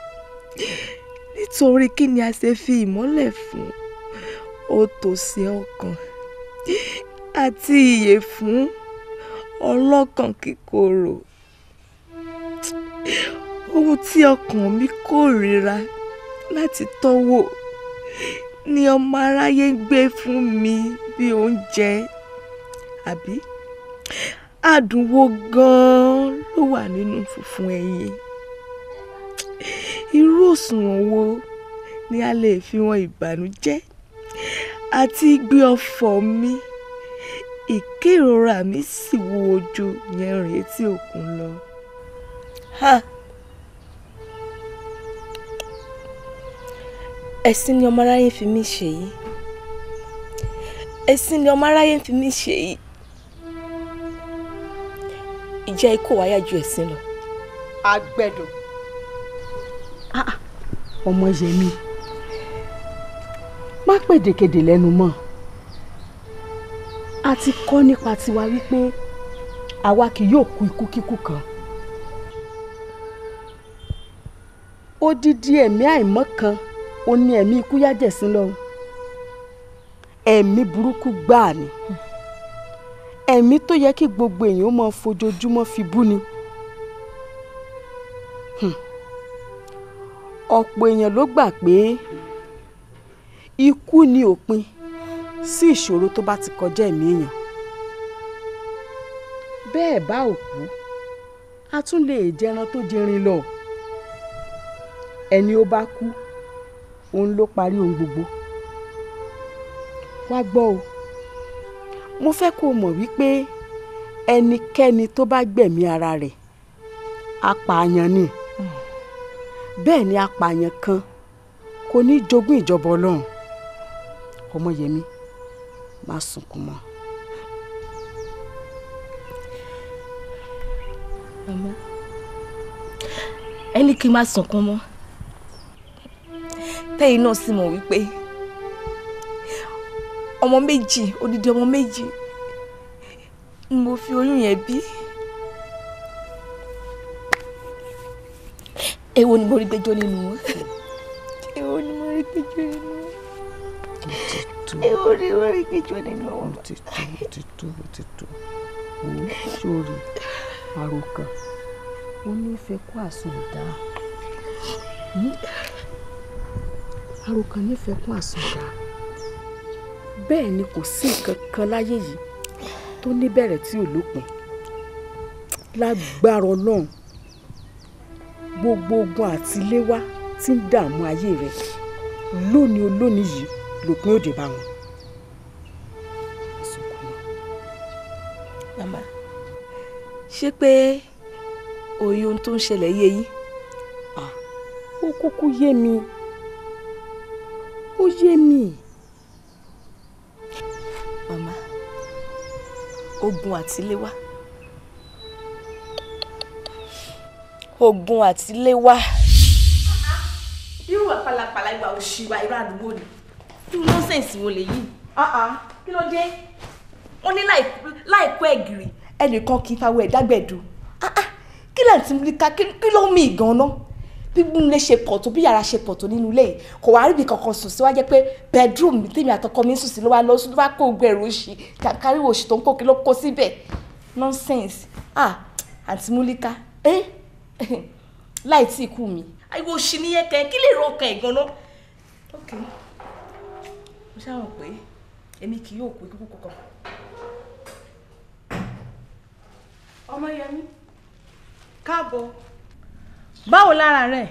nítorí kí ni a ṣe fi ìmọ́lẹ̀ fún òtòṣì ọkàn àti ìyè fún ọlọ́kàn kíkorò ohun tí ọkàn mi kórìíra láti tọ́wò ni ọmọ aráyé ń gbé fún mi bí oúnjẹ àbí adùn wo gan-an ló wà nínú funfun ẹyin irú òṣùwọ̀n wo ni a lè fi wọn ìbànújẹ́ àti gbé ọ̀fọ̀ mi ìkérora mi sì wúwo ju yẹrin etí òkun lọ. Ha! ẹ̀sìn ni ọmọ aráyé fi mí ṣe yìí ẹ̀sìn ni ọmọ aráyé fi mí ṣe yìí ìjẹ́ ikú wáyà ju ẹ̀sìn lọ. agbẹ́dọ̀ ọmọ yẹmi má pèdèkedè lẹ́nu mọ́ a ti kọ́ nípa tiwa wípé àwa kì yóò kú ikú kíkú kan odidi ẹ̀mí àìmọ́ kan ó ní ẹ̀mí ikú yájẹ̀sín lọ ẹ̀mí burúkú gbáà ni ẹ̀mí tó yẹ kí gbogbo èèyàn máa fojoojúmọ́ fi bú ni Hmm. ọ̀pọ̀ èèyàn ló gbà pé ikú ni òpin sí ìṣòro tó bá ti kọjá ẹ̀mí èèyàn bẹ́ẹ̀ bá òkú a tún lè jẹran tó jẹrin lọ ẹni ó bá kú òun ló parí ohun gbogbo wá gbọ́ o mo fẹ́ kó o mọ̀ wípé ẹnikẹ́ni tó bá gbẹ̀mí ara rẹ̀ apààyàn ni bẹ́ẹ̀ ni apààyàn kan kò ní jogún ìjọba ọlọ́run ọmọyẹmí má sunkún mọ́. màmá ẹni kí n má sunkún mọ́ tẹ́yìn náà sì mọ̀ wípé ọmọ méjì odidi ọmọ méjì ni mo fi oyún yẹn bí èwo ni mo rí gbẹ́jọ́ nínú wọn èwo ni mo rí gbẹ́jọ́ nínú wọn èwo ni mo rí gbẹ́jọ́ nínú wọn. ó ti tó ó ti tó ó ti tó òun sórí àròkàn ó nífẹ̀ẹ́ kó àsùnwòdà àròkàn nífẹ̀ẹ́ kó àsùnwòdà bẹ́ẹ̀ ni kò sí nǹkan kan láyé yìí tó níbẹ̀rẹ̀ tí ò lópin lágbára ọlọ́run gbogbo ogun àtiléwá tí ń dààmú ayé rẹ lónìí olónìí yìí lòpin òde bá wọn. màmá ṣé pé òye ohun tó ń ṣẹlẹ̀ yé yín. ó kúkú yé mi ó yé mi. màmá ogun àtiléwá ogun àtiléwá. irú àpàlàpàlà ìgbà òṣìwà irú àdúgbò ni. irú nọ́sẹ̀nsì wo lèyí. kí ló dé. wọ́n ní láìkó ẹ̀gìrì ẹnìkan kì í fawọ ẹ̀dágbẹ̀dù kí lẹ́yìn tí mo rí ká kí ló ń mì gan-an bí ilé ṣe pọ̀ tó bí yàrá ṣe pọ̀ tó nínú ilé yìí kò wá ríbi kankan sùn sí wá jẹ́ pé bedroom mi tèmi àtọkọ mi ń sùn sí ló wá lọ sùn ló wá kó gbẹrù òṣì kàkárí òṣì tó ń kó kí ló kó síbẹ̀ nonsense ah àǹtí múlíká ẹ́ láì tí ì kú mi àìwò òṣì nìyẹn kẹ kí lè rọ ọkàn ẹ̀ gan-an ok mo ṣáà mọ̀ pé èmi kì yóò kú ikú kankan. ọmọyẹmí káàbọ̀ báwo lára rẹ.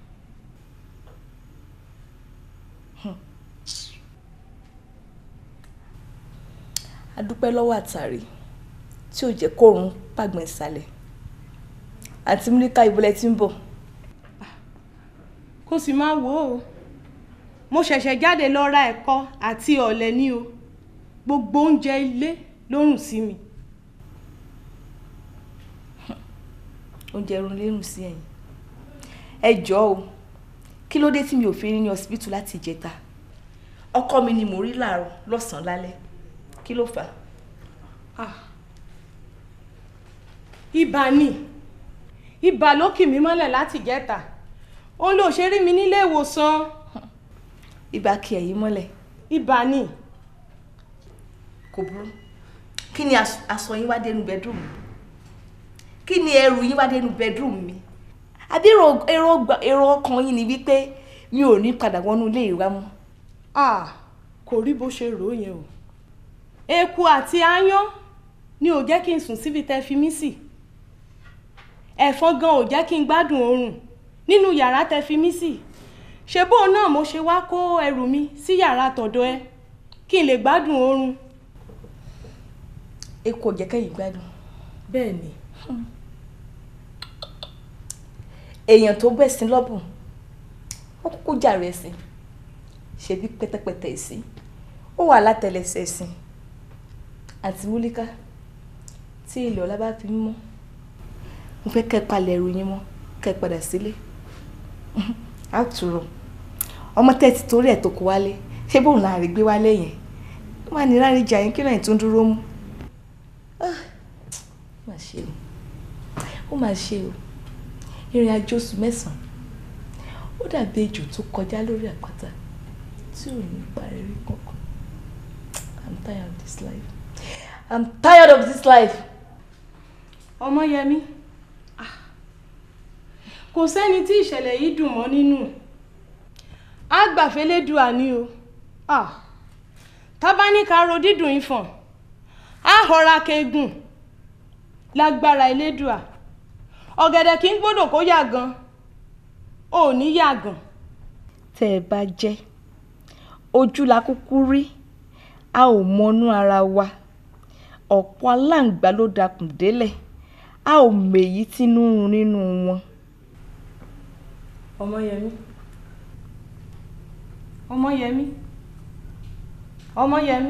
a dúpẹ́ lọ́wọ́ àtàrí tí ò jẹ́ kóòrùn pàgbọ́n ìsàlẹ̀ àti mílíkà ìbúlẹ̀ tí ń bọ̀. kó sì máa wò ó mo ṣẹ̀ṣẹ̀ jáde lọ ra ẹ̀kọ àti ọ̀lẹ̀ ní o gbogbo oúnjẹ ilé ló rùn sí mi. oúnjẹ irun lérùn sí ẹ̀yìn ẹ jọ̀ọ́ o kí ló dé tí mi ò fi rí ní ọsibítù láti ìjẹta ọkọ mi ni mo rí láàárọ̀ lọ́sàn-án lálẹ́ kí ló fà á. ibà ni ibà ló kì mí mọ́lẹ̀ láti ìjẹta òun ló ṣe rí mi nílé ìwòsàn. ibà kì ẹ̀yìn mọ́lẹ̀. ibà ni. kò burú kí ni aṣọ yín wá dénú bedroom mi kí ni ẹrù yín wá dénú bedroom mi àbí èrò ọkàn yín ni wípé mi ò ní padà wọnú ilé ìwà mọ́. kò rí bó ṣe rò ó yẹn o eku àti aáyán ni ò jẹ́ kí n sùn síbi tẹ́ fi mí sí ẹ̀fọn gan ò jẹ́ kí n gbádùn oorun nínú yàrá tẹ́ fi mí sí ṣe bóun náà mo ṣe wá kó ẹrù mi sí yàrá tọ̀dọ̀ ẹ kí n lè gbádùn oorun. eku ò jẹ́ kẹ́yìn gbádùn. bẹ́ẹ̀ ni. èèyàn tó bẹ̀ sí lọ́bùn ó kúkú jàre ẹ̀sìn ṣebí pẹ́tẹ́pẹ́tẹ́ ẹ̀sìn ó wà látẹlẹsẹ̀ ẹ̀sìn àti múlíká tí ilẹ̀ ọ̀la bá fi mọ́ mo fẹ́ kẹ́ palẹ̀ ẹrù yín mọ́ kẹ́ padà sílé àtúrò ọmọ tẹ́tí torí ẹ̀ tó kó wálé ṣé bóun náà rí gbé wálé yẹn ó wà ní láàrin ìjà yín kí lóyìn tó ń dúró mú ó mà ṣe o ó mà ṣe o ìrìn àjò oṣù mẹ́sàn-án ó dàbí ejò tó kọjá lórí àpáta tí ò ní parí kankan I'm tired of this life. I'm tired of this life. Ọmọyẹmí ah, kò sẹ́ni tí ìṣẹ̀lẹ̀ yìí dùn mọ́ nínú àgbàfẹ́lẹ́dùà ni o ah, tábánikà ro dídùn ìfọ̀n á họra kegun lágbára elédùà ọ̀gẹ̀dẹ̀ kì í gbọ́dọ̀ kó yàgàn ò ní yàgàn. tẹ́ ẹ bá jẹ́ ojú la kúkú rí a ò mọnú ara wa ọ̀pọ̀ aláǹgbá ló dakùn délẹ̀ a ò mèyí tínú ń run nínú wọn. Ọmọyẹmí Ọmọyẹmí Ọmọyẹmí.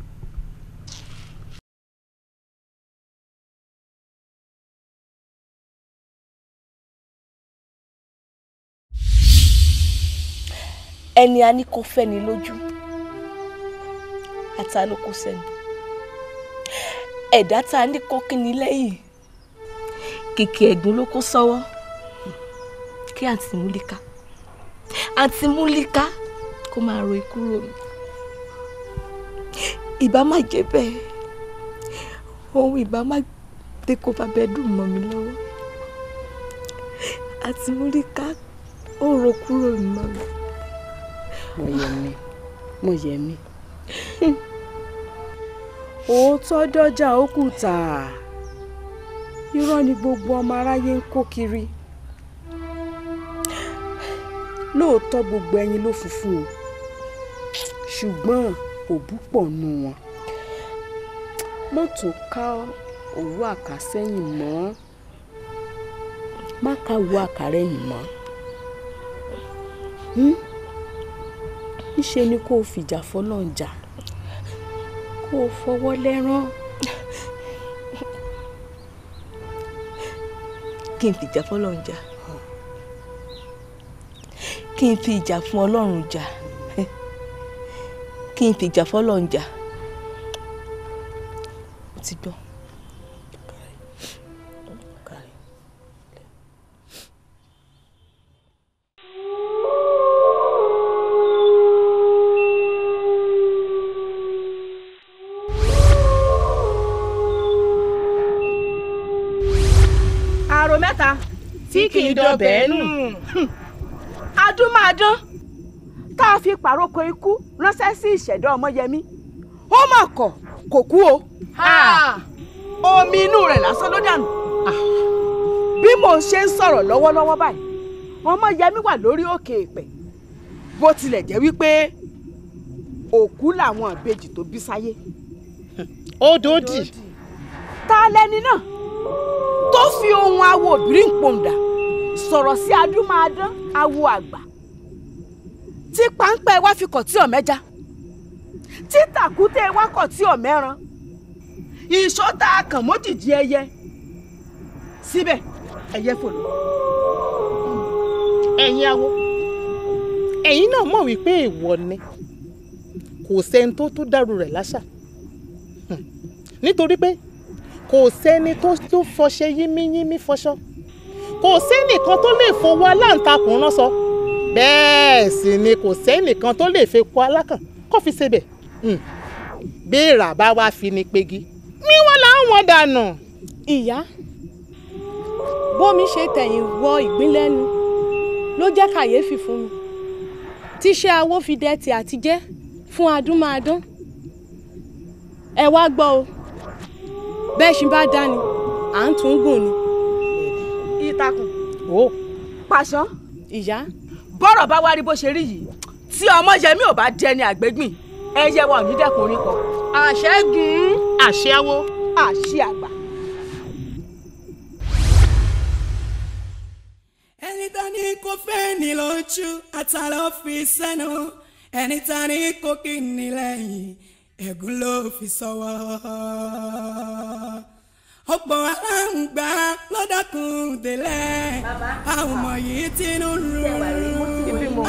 ẹni a ní kó fẹ́ni lójú ata ló kó sẹ́nu ẹ̀dá tá a ní kó kíni lẹ́yìn kìkì ẹ̀gún ló kó sọ́wọ́ kí àǹtí múlíká àǹtí múlíká kó máa ro ikú rò mí ìbá má jẹ́ bẹ́ẹ̀ ohun ìbá má dé kó bá bẹ́ẹ̀ dùn mọ́ mi lọ́wọ́ àǹtí múlíká ó ro kúrò mi mọ́ mi. Mọ̀yẹ̀mí Mọ̀yẹ̀mí òótọ́ dọ́jà ó kù tà irọ́ ni gbogbo ọmọ aráyé ń kó kiri lóòótọ́ gbogbo ẹyin ló funfun o ṣùgbọ́n òbú pọ̀ nù wọn mọ́tò ká òwú àkàsẹ́yìn mọ́ má ká wo àkàrẹ́yìn mọ́ ńṣe ni kó o fìjà fọlọ́n jà kó o fọwọ́ lẹ́rán kí n fìjà fọlọ́run jà kí n fi ìjà fún ọlọ́run jà kí n fìjà fọlọ́run jà ó ti gbọ́. àrò mẹ́ta tí kì í dọbẹ̀ nù adúmáadán tá a fi pàrókò ikú ránṣẹ́ sí ìṣẹ̀dá ọmọyẹmí ó mà kọ̀ kò kú o omi inú rẹ̀ lásán ló dànù bí mo ṣe ń sọ̀rọ̀ lọ́wọ́lọ́wọ́ báyìí ọmọyẹmí wà lórí òkè èpẹ̀ bó tilẹ̀ jẹ́ wípé òkú làwọn ìbejì tó bí sáyé. ó dòdì. ta lẹni náà tó fi ohun awo obìnrin pòǹdà sọ̀rọ̀ sí adúmáadán awo àgbà tí páńpẹ́ wá fi kọ̀ tí ọ̀mẹ́ja tí tàkúté wá kọ̀ tí ọ̀mẹ́ran ìṣọ́ta kàn mójìjì ẹyẹ síbẹ̀ ẹyẹ fò lọ. ẹ̀yin awo ẹ̀yin náà mọ̀ wípé èèwọ̀ ni kò sẹ́ni tó tó dàrú rẹ̀ láṣà Hmm. nítorí pé kò sẹ́ni tó tó fọṣẹ yínmíyínmí fọṣọ kò sẹ́nìkan tó lè fowó aláǹtakùn rán sọ bẹ́ẹ̀ sì ni kò sẹ́nìkan tó lè fepo alákàn kó fi ṣebẹ̀ Hmm. bí ìrà bá wá fi ni pegi ní wọn làwọn dànù. ìyá bómi ṣe tẹ̀yìn wọ ìgbín lẹ́nu ló jẹ́ kàyéfì fún mi tíṣẹ́ awó fi dẹ́tì àtijẹ́ fún adúmáadán ẹ wá gbọ́ o bẹ́ẹ̀ ṣì bá dání à ń tún gùn ni. ìtàkùn o pàṣán ìyá bọ́rọ̀ bá wá rí bó ṣe rí yìí tí ọmọyẹmí ò bá dẹni àgbégbìn ẹyẹ wa ò ní dẹ́kun orin kan. àṣẹ́gun àṣẹ́wó àṣẹ àgbà. ẹni tá ní kó fẹ́ ní lójú àtàlọ́ fi sẹ́nu ẹni tá ní kó kí ní lẹ́yìn ẹ̀gún ló fi sọ́wọ́. ọ̀pọ̀ aláǹgbá lọ́dọ̀kùn délẹ̀ àwọn ọmọ yìí ti ń rú. ibi mo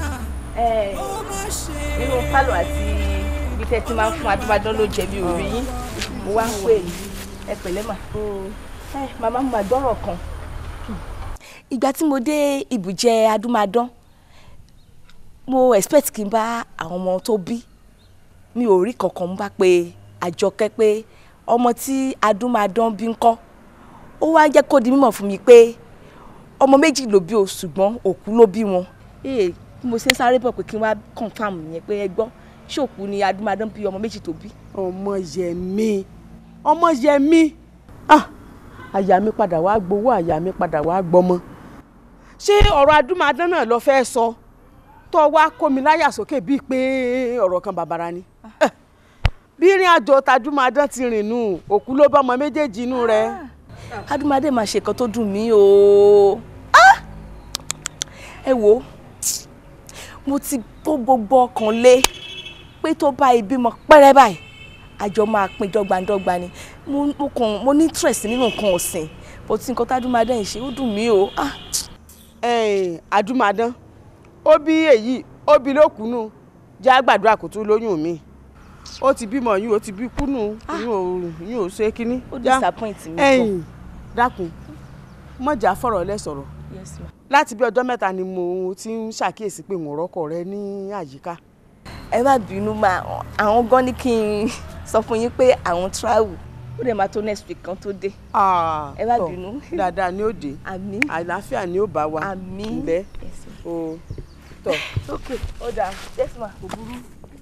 nínú pálọ̀ àti ibi tẹ́ ti máa ń fún adúbádán ló jẹ̀bi òrí yín mo wá ń pè yín ẹ pẹ̀lẹ́ mà ẹ màmá mo máa gbọ́rọ̀ kan ìgbà tí mo dé ibùjẹ adúmáadán mo expect kí n bá àwọn ọmọ tó bí mi ò rí kankan mú bá pé àjọkẹ́ pé ọmọ tí adúmáadán bí ń kọ́ ó wá jẹ́ kó di mímọ̀ fún mi pé ọmọ méjì ló bí o ṣùgbọ́n òkú ló bí wọn ee bí mo ṣe ń sáré bọ̀ pé kí n wá confam yẹn pé ẹ gbọ́ ṣòkú ni adúmáadán bí ọmọ méjì tó bí. ọmọ yẹmi ọmọ yẹmi ah àyà mi padà wá gbowó àyà mi padà wá gbọmọ ṣé ọ̀rọ̀ adúmáadán náà lọ fẹ́ sọ tó wá kó mi láyà sókè bíi pé ọ̀rọ̀ kan bàbàrà ni Eh, bí ìrìn àjò tajúmọ̀dán ti rìn nù òkú ló bá ọmọ méjèèjì inú rẹ̀. adúmáadé máa ṣe nǹkan tó dùn mí o Ah! ẹ wo mo ti tó gbogbo ọkàn lé pé tó bá ìbímọ pẹ́rẹ́ báyìí àjọ máa pín dọ́gbandọ́gba ni mo mo kàn mo ní interest nínú nǹkan ọ̀sìn bó ti nǹkan tádúmáadé yìí ṣe ó dùn mí o. Ah! ẹ̀ẹ́n adúmáadán ó bí èyí ó bí lókùnú jẹ́ àgbàdo àkótó lóyún mi ó ti bímọ yín ó ti bí kúnnù yín ò yín ò ṣe kínní. ó Já. disappoint mi ẹ̀yìn dákun mọ̀jà fọ̀rọ̀ lẹ sọ̀rọ̀ yes ma. láti bí ọjọ́ mẹ́ta ni mo ti ń ṣàkíyèsí pé mo rọ́kọ̀ rẹ ní àyíká. ẹ má bínú máa àwọn gan ní kí n sọ fún yín pé àwọn travel ó dẹ̀ máa tó next week kan tó dé. ẹ má tọ̀, bínú. dáadáa ni ó dé àmín àlàáfíà ni ó bá wa àmín ǹlẹ́ o tọ̀. ok ó dáa yes ma kò burú.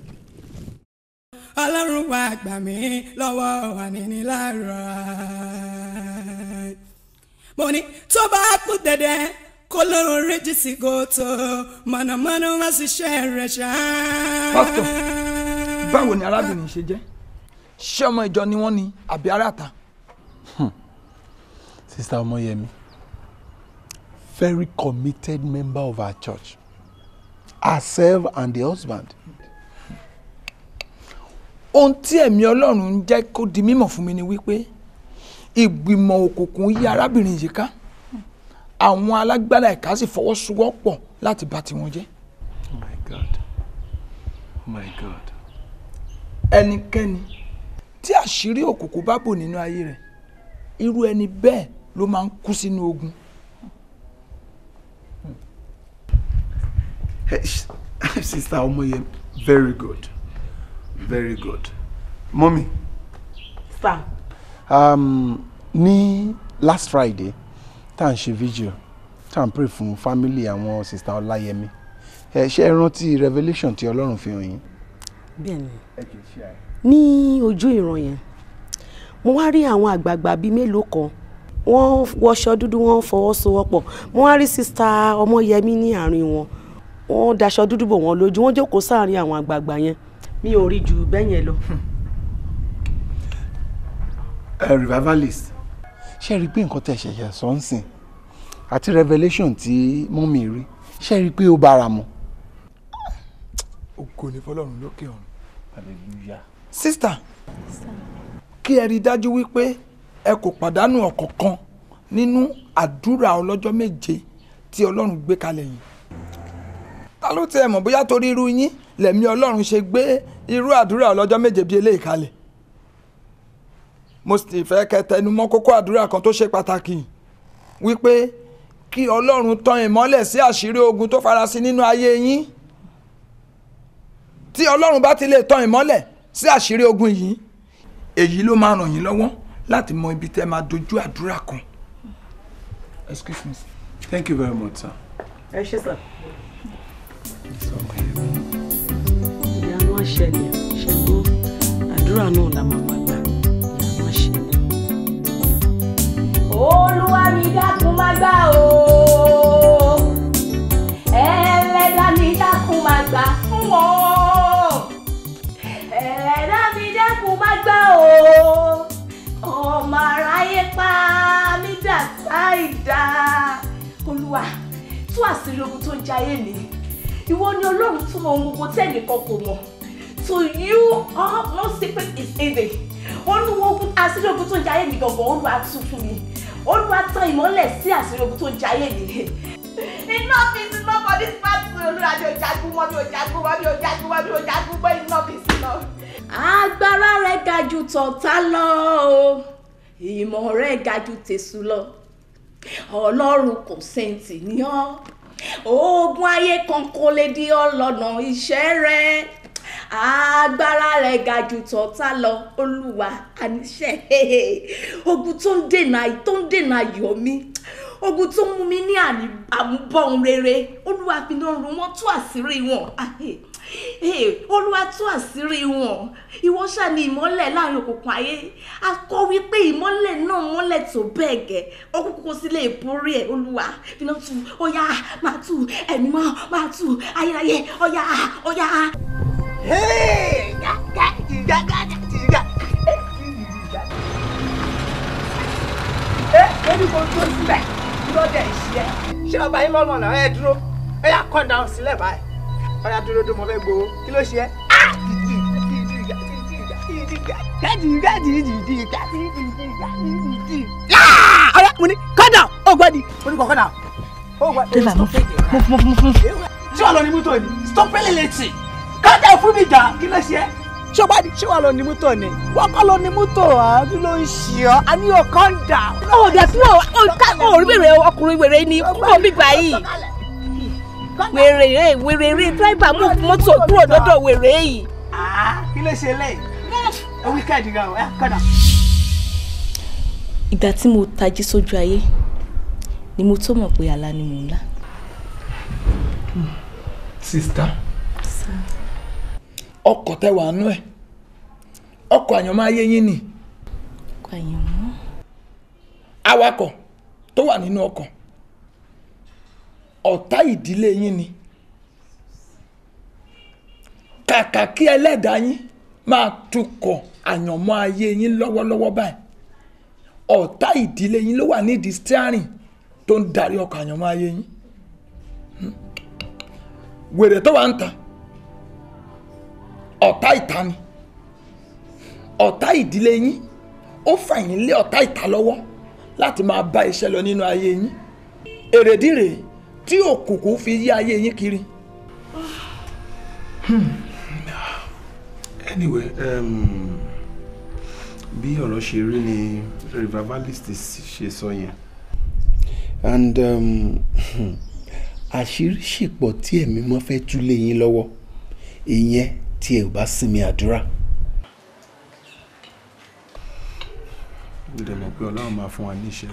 ọlọ́run wá gbà mí lọ́wọ́ ànínílára. mo ní tó bá kú dẹ̀dẹ̀ kó lóun réjì sí gòtò mọ̀nàmọ́ná wá sí iṣẹ́ rẹ̀ ṣá. pásítọ̀ báwo ni arábìnrin ṣe jẹ́ ṣé ọmọ ìjọ ni wọ́n ni àbí aráàta. Sister Omoyemi, very committed member of our church. Herself and the husband. ohun tí ẹ̀mí ọlọ́run ń jẹ́ kó di mímọ̀ fún mi ni wípé ìgbìmọ̀ òkùnkùn yí arábìnrin yìí ká àwọn alágbára ẹ̀ka sì fọwọ́sowọ́pọ̀ láti bà tiwọn jẹ́. Oh my God. Oh my God. ẹnikẹ́ni tí àṣírí òkùnkùn bá bò nínú ayé rẹ̀ irú ẹni bẹ́ẹ̀ ló máa ń kú sínú ogun. Hey, sh- Sister Omoye, very good. Very good. Mommy, sir Um, ní last Friday tá à ń ṣe vigil tá à ń pray fún family àwọn Sister Ọláyẹmí. Ẹ ṣe é rántí revelation tí Ọlọ́run fi hàn yín. bẹ́ẹ̀ni ní ojú ìran yẹn mo wá rí àwọn àgbààgbà bíi mélòó kan wọ́n wọṣọ dúdú wọ́n fọwọ́sowọ́pọ̀ mo wá rí sista ọmọyẹmí ní àárín wọn wọ́n daṣọ dúdú bò wọ́n lójú wọ́n jókòó sáàárín àwọn àgbààgbà yẹn mi ò rí ju bẹ́ẹ̀ yẹn lọ. a revivalist. Ṣé ẹ rí i pé nǹkan tẹ̀ ṣẹ̀ṣẹ̀ sọ ń sìn àti revelation tí mọ́mì rí ṣé ẹ rí i pé ó bára mu. ògo ni fọlọ́run lókè ọ̀run. Hallelujah. sísítà kí ẹ rí i dájú wípé ẹ kò pàdánù ọ̀kọ̀ọ̀kan nínú àdúrà ọlọ́jọ́ méje tí ọlọ́run gbé kalẹ̀ yìí. ta ló tẹ ẹ mọ̀ bóyá torí irú yín lẹ̀mí ọlọ́run ṣe gbé irú àdúrà ọlọ́jọ́ méje bíi eléyìí kalẹ̀. mo sì fẹ́ kẹ́ tẹnu mọ́ kókó àdúrà kan tó ṣe pàtàkì wípé kí ọlọ́run tan ìmọ́lẹ̀ sí àṣírí ogun tó farasin nínú ayé yín tí ọlọ́run bá ti lè tan ìmọ́lẹ̀ sí àṣírí ogun yìí èyí ló máa ràn yín lọ́wọ́ láti mọ ibi tẹ́ máa dojú àdúrà kan. excuse me. Thank you very much, sir. ẹ ṣe sà. ìyanu àṣẹlẹ̀ ṣẹ́gbó àdúrà náà la máa máa gbà ìyanu àṣẹlẹ̀. olúwa mi dákun má gbà o ẹlẹ́dà mi dákun má gbà fún wọn ẹlẹ́dà mi dákun má gbà o ọmọ aráyé pa mí dà sáìdá olúwa tú àṣírí ogun tó ń jayé mi ìwọ ni ọlọ́run tó mọ ohun gbogbo tẹ́nìkan kò mọ̀ to you all no secret is hidden olúwa ogun àṣírí ogun tó ń jayé mi gangan olúwa tú fún mi olúwa tan ìmọ́lẹ̀ sí àṣírí ogun tó ń jayé mi. enough is enough for this battle olúwa mi ò jagun mọ́ mi ò jagun mọ́ mi ò jagun mọ́ mi ò jagun mọ́ enough is enough. agbára rẹ̀ ga jù tọ̀tá lọ o ìmọ̀ rẹ̀ ga jù tèṣù lọ ọlọ́run kò sẹ́ǹtì ní ọ́ ogun ayé kan kò lè di ọlọ́nà iṣẹ́ rẹ̀ agbára rẹ̀ ga jù tọ̀tá lọ olúwa àníṣe ogun tó ń dènà tó ń dènà ayọ̀ mi ogun tó ń mú mi ní àní àmúbọ̀n rere olúwa fi náà rún wọn tú àṣírí wọn Ah, eh, eh, olúwa tú àṣírí wọn ìwọ ṣáà ní ìmọ́lẹ̀ láàrin òkùnkùn ayé a kọ́ wípé ìmọ́lẹ̀ náà mọ́lẹ̀ tó bẹ́ẹ̀ gẹ́ òkùnkùn kò sí lè borí ẹ̀ olúwa fi náà tú ọ̀yà máa tú ẹ̀mí mọ́ máa tú ayérayé ọ̀yà ọ̀yà. ẹni kò tó síbẹ̀ kí ló dé ṣe ẹ́. ṣé ọba yín lọ́nà náà ẹ dúró ẹ yà kọ́ dáhùn sílẹ̀ báyìí ọ̀yà dúró dúró mo fẹ́ gbowó kí ló ṣe ẹ́. ọ̀yà mo ní kọ́dà ó gbọ́dì mo ní kọ́ kọ́dà ó gbọ́dì. Deva, mo fún mo fún mo fún. ṣé wàá lọ ní mọ́tò ni stop pẹ́lẹ́ létí kọ́dà fún mi jà kí ló ṣe ẹ́. ṣé wàá di ṣé wàá lọ ní mọ́tò ni wọ́n kọ́ lọ ní mọ́tò à kí ló ń ṣe ọ́ a ní o calm down. ó dẹ̀ fún ọ ó rí wèrè ọkùnrin wèrè ni kúrò bíbá yìí wèrè rè wèrè rè dírẹ́bà mú mọ́tò kúrò lọ́dọ̀ wèrè yìí. kí ló ṣe lẹ́yìn ẹ wíkẹ́ẹ̀dì gan ẹ kọ́dà. ìgbà tí mo tají sójú ayé ni mo tó mọ̀ pé àlá ni mò ń lá. sista ọkọ̀ tẹ wà nú ẹ̀ ọkọ̀ àyànmọ́ ayé yín ni ọkọ̀ àyànmọ́. awakọ̀ tó wà nínú ọkọ̀ ọ̀tá ìdílé yín ni kàkà kí ẹlẹ́dàá yín máa tukọ̀ àyànmọ́ ayé yín lọ́wọ́lọ́wọ́ báyìí ọ̀tá ìdílé yín ló wà nídìí steering tó ń darí ọkọ̀ àyànmọ́ ayé yín Hmm. wèrè tó wà ń ta ọ̀tá ìta ni ọ̀tá ìdílé yín ó fà yín lé ọ̀tá ìta lọ́wọ́ láti máa bá iṣẹ́ lọ nínú ayé yín èrèdí rèé tí òkùnkùn fi yí ayé yín kiri. anyway um, bí ọ̀rọ̀ ṣe rí ni revivalist ṣe sọ yẹn and um, àṣírí ṣìpọ̀ tí ẹ̀mí mọ́ fẹ́ tú lé yín lọ́wọ́ ìyẹn tí ẹ ò bá sinmi àdúrà. mo dẹ̀ mọ̀ pé ọlọ́run máa fún wa ní iṣẹ́.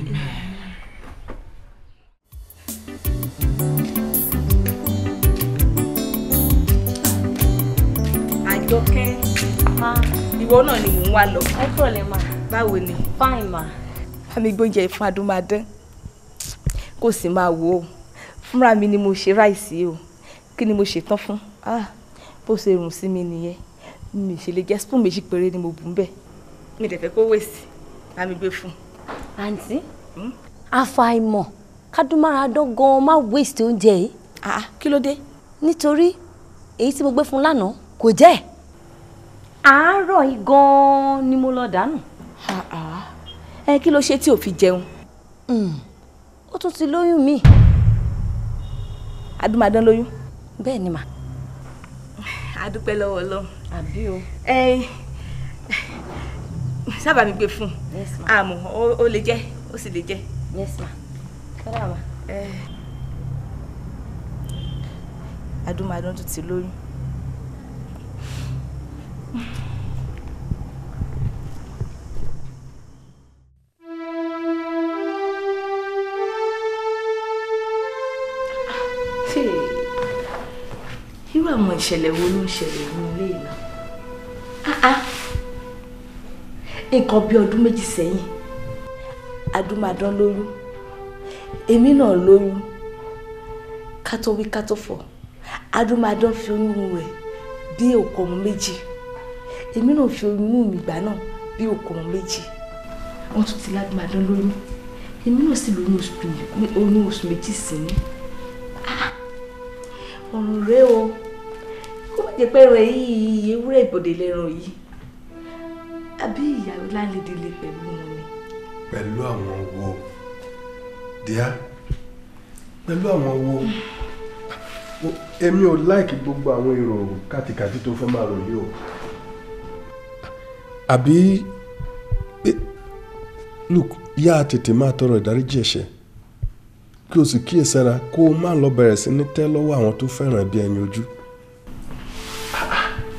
àjọkẹ́ ìwọ náà ni mò ń wá lọ. ẹ kúrò lè máa. báwo ni. fine ma. àmì gbóúnjẹ fún adúmáadán kò sì máa wò ó fúnra mi ni mo ṣe ráìsì o kí ni mo ṣe tán fún ah bó ṣe rùn sí mi nìyẹn mi ṣe lè jẹ spoon méjì péré ni mo bù ń bẹ mi dẹ̀ fẹ́ kó wèsì bá mi gbé fún. àǹtí àfàìmọ̀ kádùmáradán gan-an má waste oúnjẹ yìí. ah kí ló dé. nítorí èyí tí mo gbé fún lánàá kò jẹ́ ẹ̀. àárọ̀ yìí gan-an ni mo lọ dànù. ẹ kí ló ṣe tí ò fi jẹun. ó tún ti lóyún mi. adúmáadán lóyún. bẹ́ẹ̀ ni mà. a dúpẹ́ lọ́wọ́ ọlọ́run. àbí o. ẹ sábà mi gbé fún Yes, ma. àmọ́ ó- ó lè jẹ́ ó sì lè jẹ́. yes ma. kódà ma. adúmáadán tún ti lóyún. Ṣé irú àwọn ìṣẹ̀lẹ̀ wo ló ń ṣẹlẹ̀ ní ilé ìlà? Nǹkan bí ọdún méjì sẹ́yìn, adúmáadán lóyún, èmi náà lóyún, ká tó wí ká tó fọ̀, adúmáadán fi oyún rẹ̀ bí òkú ọmọ méjì, èmi náà fi oyún mi gbà náà bí òkú ọmọ méjì. Wọ́n tún ti ládùmáadán lóyún, èmi náà sì lóyún oṣù oyún oṣù méjì sí ní ọ̀run rẹ o kó má jẹ́ pé rẹ̀ yìí ewúrẹ́ ìbòdè lẹ́ran yìí àbí ìyàwó láńlédè lè pẹ̀lú wọn ni. pẹ̀lú àwọn wo díá pẹ̀lú àwọn wo Wo- èmi ò láìkí gbogbo àwọn èrò kàtìkàtì tó fẹ́ máa rò yìí o àbí eh, look yá tètè máa tọrọ ìdáríjì ẹ̀ṣẹ̀ kí o sì kíyèsára kó o má lọ bẹ̀rẹ̀ sí ní tẹ́ lọ́wọ́ àwọn tó fẹ́ràn bí ẹni ojú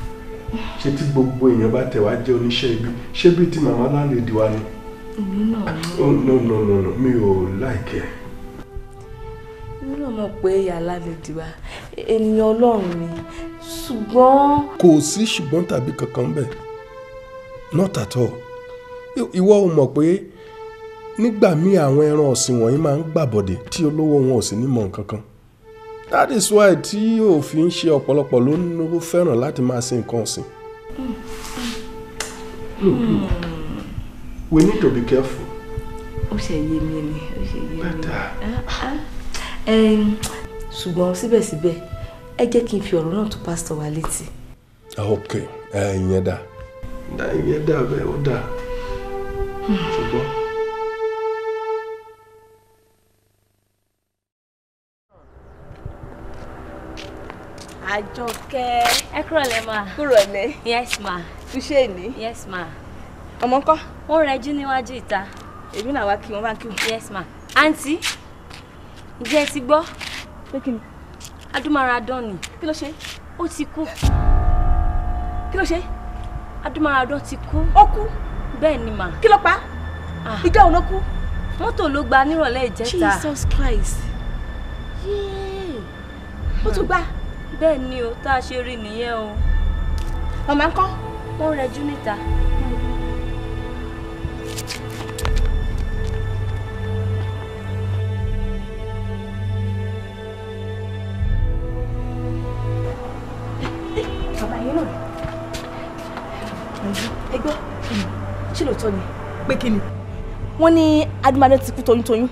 ṣé tí gbogbo èèyàn bá tẹ̀ wá jẹ́ oníṣẹ́ ibi ṣé bíi ti màmá láńlẹ́dì wa ni. èmi náà oh no no no no mi ò láìkẹ́. èmi náà mọ̀ pé yàrá lè di wa ènìyàn ọlọ́run ni ṣùgbọ́n. kò sí ṣùgbọ́n tàbí kankan bẹ́ẹ̀ not at all ìwọ ò mọ̀ pé nígbà míì àwọn ẹran ọ̀sìn wọ̀nyí máa ń gbàbọ̀dẹ̀ tí olówó wọn ò sì ní mọ̀ nǹkan kan that is why tí òfin ṣe ọ̀pọ̀lọpọ̀ ló ń fẹ́ràn láti máa sin nǹkan ọ̀sìn. Look, look. We need to be careful. ó ṣe yé mi ni ó ṣe yé mi. Ẹm, ṣùgbọ́n síbẹ̀síbẹ̀ ẹ jẹ́ kí n fi ọ̀rọ̀ náà tó pásítọ̀ wa létí. ok ẹ ìyẹn dà dá ìyẹn dà bẹ́ẹ̀ ó dà ṣùgbọ́n. àjọkẹ́. ẹ kúrò lẹ́ ma. kúrò lẹ́. yes ma. túṣe ní. yes ma. ọmọ ńkọ́. wọ́n rẹjú níwájú ìta. èmi náà wá kí wọ́n bá kí wọ́n. yes ma. àǹtí ǹjẹ́ ẹ ti gbọ́. pé kí ni. adúmáradán ni. kí ló ṣe. ó ti kú. kí ló ṣe. adúmáradán ti kú. ó kú. bẹ́ẹ̀ ni mà. kí ló pa. ìjọ òun ló kú. mọ́tò ló gba nírọ̀lẹ́ ìjẹta. Jesus Christ. yéé. ó tún gbà. bẹ́ẹ̀ ni o tá a ṣe rí nìyẹn o. màmá ńkọ́. wọ́n rẹjú níta. bàbá yẹn náà. ẹ gbọ́ ṣé lóòótọ́ ni. pé kí ni. wọ́n ní adúmáadé ti kú toyúntoyún.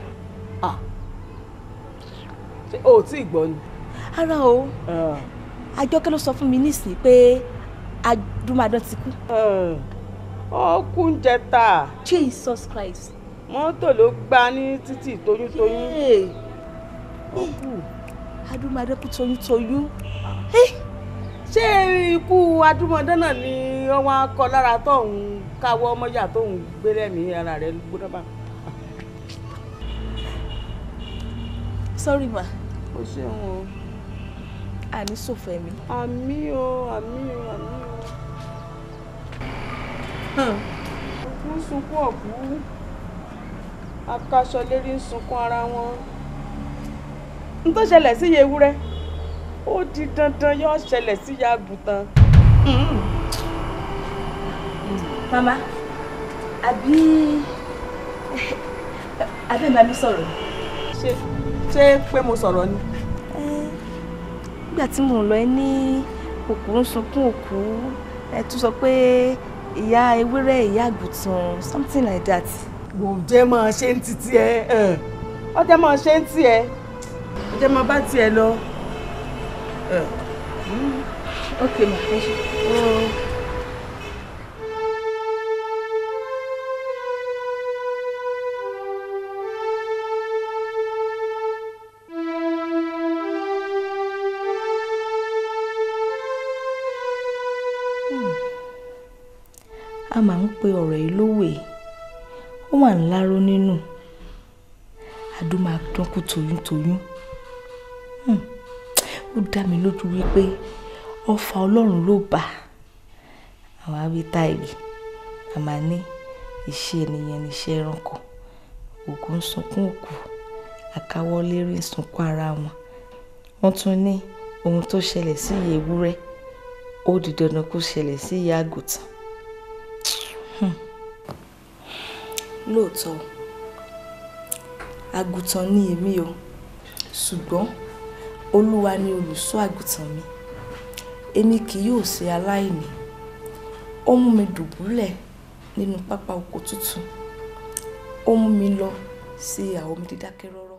ṣé o ò tí ì gbọ́ ni. ara o àjọkẹ́ ló sọ fún mi nísìnyí pé adúmáadé ti kú. ó kú ń jẹta. Jesus Christ. mọ́tò ló gbá ní títì toyúntoyún. ó kú adúmáadé kú toyúntoyún. ṣé ikú adúmọdé náà ni wọ́n wá kọ lára tóun káwọ́ ọmọyà tóun gbé lẹ́mìí ara rẹ̀ gbóná bá. sorry ma. o ṣeun o. àní sòfò ẹ̀mí. àmì o àmì o àmì o. òkú ń sunkún ọ̀kú akaṣọ lérí ń sunkún ara wọn. n tó ṣẹlẹ̀ sí iye ewúrẹ́ ó di dandan yóò ṣẹlẹ̀ sí ìyá àgùntàn. mama àbí abẹ́ máa mi sọ̀rọ̀. ṣé ṣé pé mo sọ̀rọ̀ ni. nígbà tí mò ń lọ ẹ ní òkú ń sunkún òkú ẹ tún sọ pé ìyá ewúrẹ́ ìyá àgùntàn something like that. wò ó jẹ́ máa ṣe ń títí ẹ ọ jẹ́ máa ṣe ń tí ẹ ọ jẹ́ máa bá tiẹ̀ lọ. ok ma ẹ ṣe. a máa ń pe ọ̀rọ̀ yìí lówè ó wà ń láró nínú adúmáadán kú toyúntoyún ó dá mi lójú wípé ọfà ọlọ́run ló bà àwọn awítá yìí a máa ní iṣẹ́ ènìyàn níṣẹ́ ẹranko òkú ń sunkún òkú àkáwọ́lé rí ń sunkún ara wọn wọ́n tún ní ohun tó ṣẹlẹ̀ sí ìyá ewúrẹ́ ó di dandan kó ṣẹlẹ̀ sí ìyá àgùntàn lóòótọ́ àgùntàn ni èmi o ṣùgbọ́n olúwa ni olùṣọ́ àgùntàn mi èmi kì yóò ṣe aláìní ó mú mi dùbúlẹ̀ nínú pápá oko tútù ó mú mi lọ sí àwọn omi dídákẹ́ rọ́rọ́.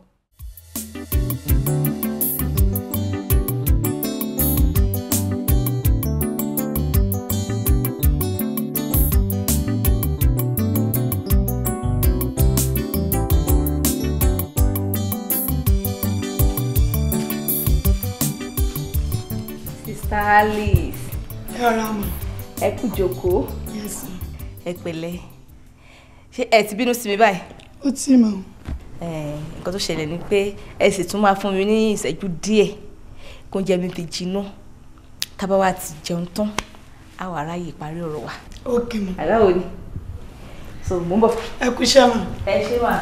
Sister Alice. ẹ rọra mọ. ẹ kú jókòó. Yes. ẹ pẹ̀lẹ́ ṣé ẹ ti bínú sí mi báyìí. ó tí mọ. nǹkan tó ṣẹlẹ̀ ni pé ẹ sì tún máa fún mi ní ìṣẹ́jú díẹ̀ kó oúnjẹ mi fi jinná tábà wá ti jẹun tán a wà ráyè parí ọ̀rọ̀ wa. ok ma. àláwo ni so mo ń bọ̀. ẹ kú iṣẹ́ ma. ẹ ṣé wà.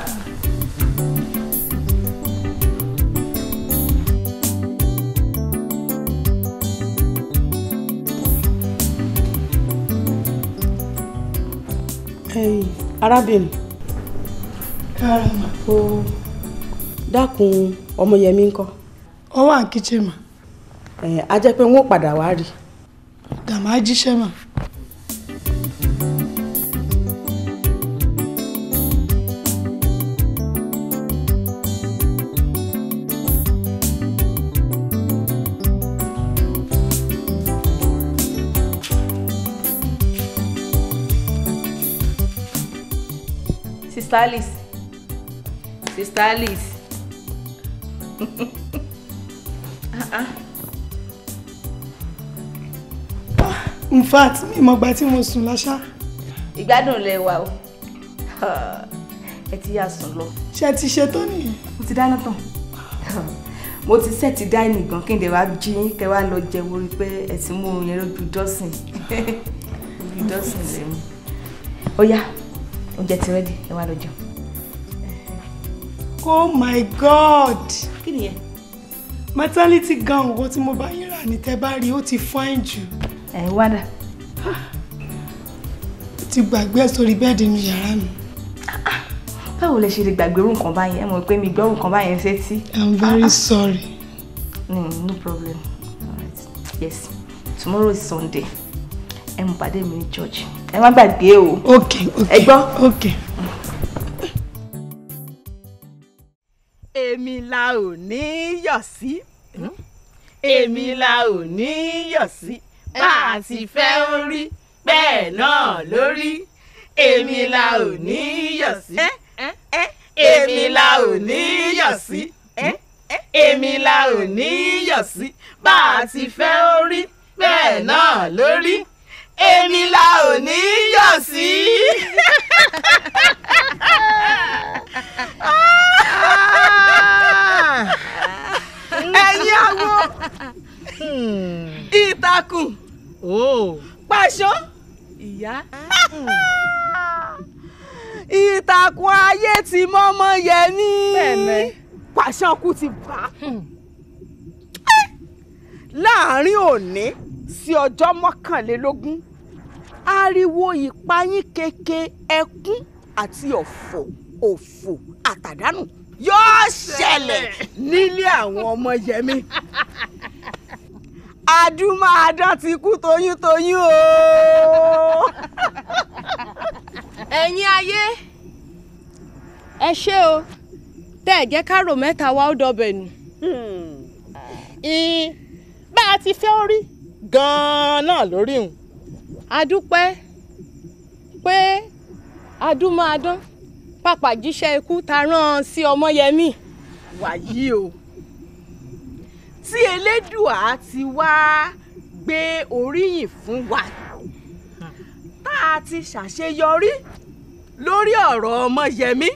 ẹ̀yin arábìnrin kára ma. ó dákun ọmọyẹmí ńkọ́. ọ wà ní kíchìn ma. ẹ á jẹ́ pé wọ́n padà wá rí. dàmá jíṣẹ́ ma. Sister Alice. Sister Alice. Ah, ah. in fact mi mọ̀ gbà tí mo sùn láṣá. Ìgbádùn lẹ wà o. Ẹ ti yà sùn lọ. ṣé ẹ ti ṣe tó nìyẹn. Mo ti dáná tán. Mo ti sẹ́ẹ̀tì dáìnì gan kí n dẹ̀ wá jí yín kẹ́ wá lọ jẹun orí pé ẹ ti mú oorun yẹn lójú dọ́sìn. Ojú dọ́sìn lè mú. Ó yá, oúnjẹ ti rẹ́dì, ẹ wá lọ jẹun. oh my god. Kí nìyẹn? maternity gown owó tí mo bá yín rà ní tẹ́ bá rí ó ti fine jù. Ẹ wá dà. ó ti gbàgbé ẹ̀ sórí bẹ́ẹ̀dì inú yàrá mi. Báwo lẹ ṣe lè gbàgbé irú nǹkan báyẹn? Ẹ mọ̀ pé mi gbọ́ irú nǹkan báyẹn sétí. i'm very sorry. Mm, no problem. Alright. Yes. Tomorrow is Sunday. Ẹ mú pàdé mi ní church. Ẹ má gbàgbé o. ok ok Ẹ gbọ́. ok. èmi la ò ní yọ̀ sí èmi la ò ní yọ̀ sí bá a ti fẹ́ ó rí bẹ́ẹ̀ náà lórí èmi la ò ní yọ̀ sí èmi la ò ní yọ̀ sí èmi la ò ní yọ̀ sí bá a ti fẹ́ ó rí bẹ́ẹ̀ náà lórí èmi la ò ní yọ̀ sí. ẹ̀yin awo ìtàkùn pàṣọ ìyá ìtàkùn ayé ti mọ́mọ́ yẹmí Bẹ́ẹ̀ni. pàṣọ kú ti bá láàrin òní sí ọjọ́ mọ́kànlélógún ariwo ìpayín keke ẹkún àti ọ̀fọ̀ òfò àtàdánù yóò ṣẹlẹ̀ nílé àwọn ọmọ yẹmí adúmáadán ti kú toyúntoyún o. ẹ̀yin ayé ẹ ṣé o tẹ́ ẹ̀ jẹ́ kárò mẹ́ta wá ó dọbẹ̀ nù. ìyìn bá a ti fẹ́ orí gan-an náà lórí òun. a dúpẹ́ pé adúmáadán pàpà jíṣẹ́ ikú ta rán an sí ọmọyẹmí. wàyí o tí elédùà ti wá gbé oríyìn fún wa tá a ti ṣàṣeyọrí lórí ọ̀rọ̀ ọmọyẹmí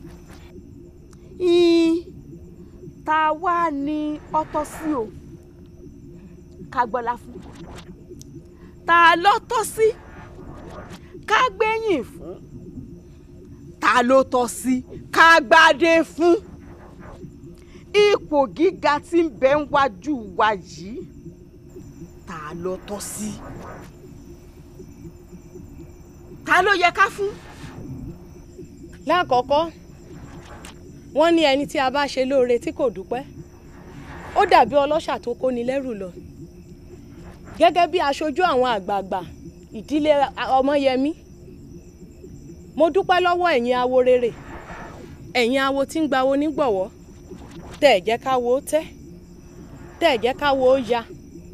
ìyìn tá a wá ní ọtọ́ sí o ká gbọ́lá fún tá a lọ́tọ́ sí ká gbẹ̀yìn fún ta ló tọ́ sí ká gbádé fún ipò gíga tí ń bẹ ń wájú wa yìí ta ló tọ́ sí ta ló yẹ ká fún. lákọ̀ọ́kọ́ wọ́n ní ẹni tí a bá ṣe lóore tí kò dúpẹ́ ó dàbí ọlọ́ṣà tó kóni lẹ́rù lọ gẹ́gẹ́ bí aṣojú àwọn àgbààgbà ìdílé ọmọyẹmí mo dúpẹ́ lọ́wọ́ ẹ̀yin awo rere ẹ̀yin awo tí ń gbawo nígbọ̀wọ́ tẹ́ ẹ̀ jẹ́ káwo ó tẹ́ tẹ́ ẹ̀ jẹ́ káwo ó ya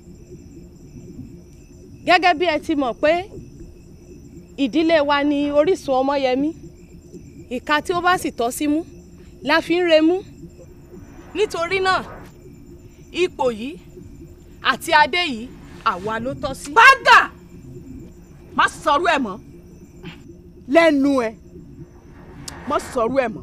gẹ́gẹ́ bí ẹ ti mọ̀ pé ìdílé wa ni orísun ọmọyẹmí ìka tí ó bá sì tọ́ sí mú la fi ń remú nítorí náà ipò yìí àti adé yìí àwa ló tọ́ sí. bágà má sọ̀rọ̀ ẹ̀ mọ́ lẹ́nu ẹ̀ má sọ̀rọ̀ ẹ̀ mọ́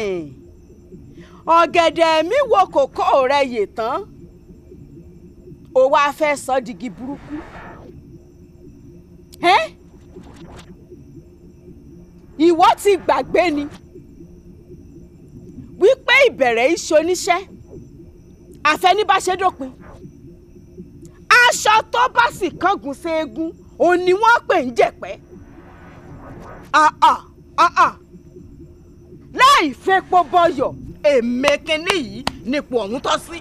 ọ̀gẹ̀dẹ̀ mi wo kòkó rẹ̀ yè tán ó wá fẹ́ sọ digi burúkú ẹ́ ìwọ ti gbàgbé ni wípé ìbẹ̀rẹ̀ iṣẹ́ oníṣẹ́ àfẹnibáṣedópin aṣọ tó bá sì kángun sí eegun òun ni wọ́n pè ń jẹ̀pẹ́ àà àà láì fepo bọyọ̀ èmi kínní yìí nípò ọ̀hún tọ́ sí.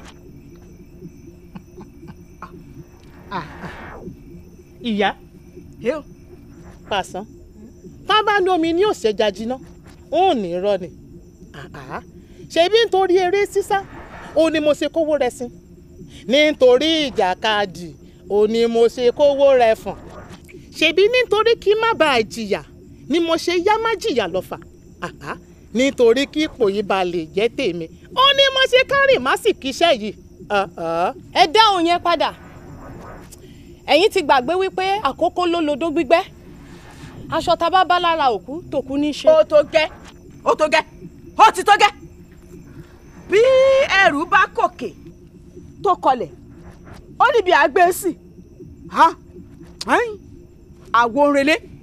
ìyá pàṣán tá bá ní omi ní òṣèjà jiná ó ní irọ́ ni ṣebí nítorí eré sísá ó ní mo ṣe kówó rẹ sí nítorí ìjàkadì ó ní mo ṣe kówó rẹ fọ̀n ṣebí nítorí kí má bàa jìyà ni mo ṣe yá má jìyà lọ́fà nítorí kí ipò yìí ba lè jẹ́ tèmi ó ní mo ṣe kárìn má sì kíṣẹ́ yìí. ẹ dáhùn yẹn padà ẹ̀yin ti gbàgbé wípé àkókò ló lodó gbígbẹ́ aṣọ tá a bá bá lára òkú tòkú ní í ṣe. ó tó gẹ́ ó tó gẹ́ ó ti tó gẹ́ bí ẹrù bá kòkè tó kọlẹ̀ ó níbi àgbẹ̀ sí àwo òrèlé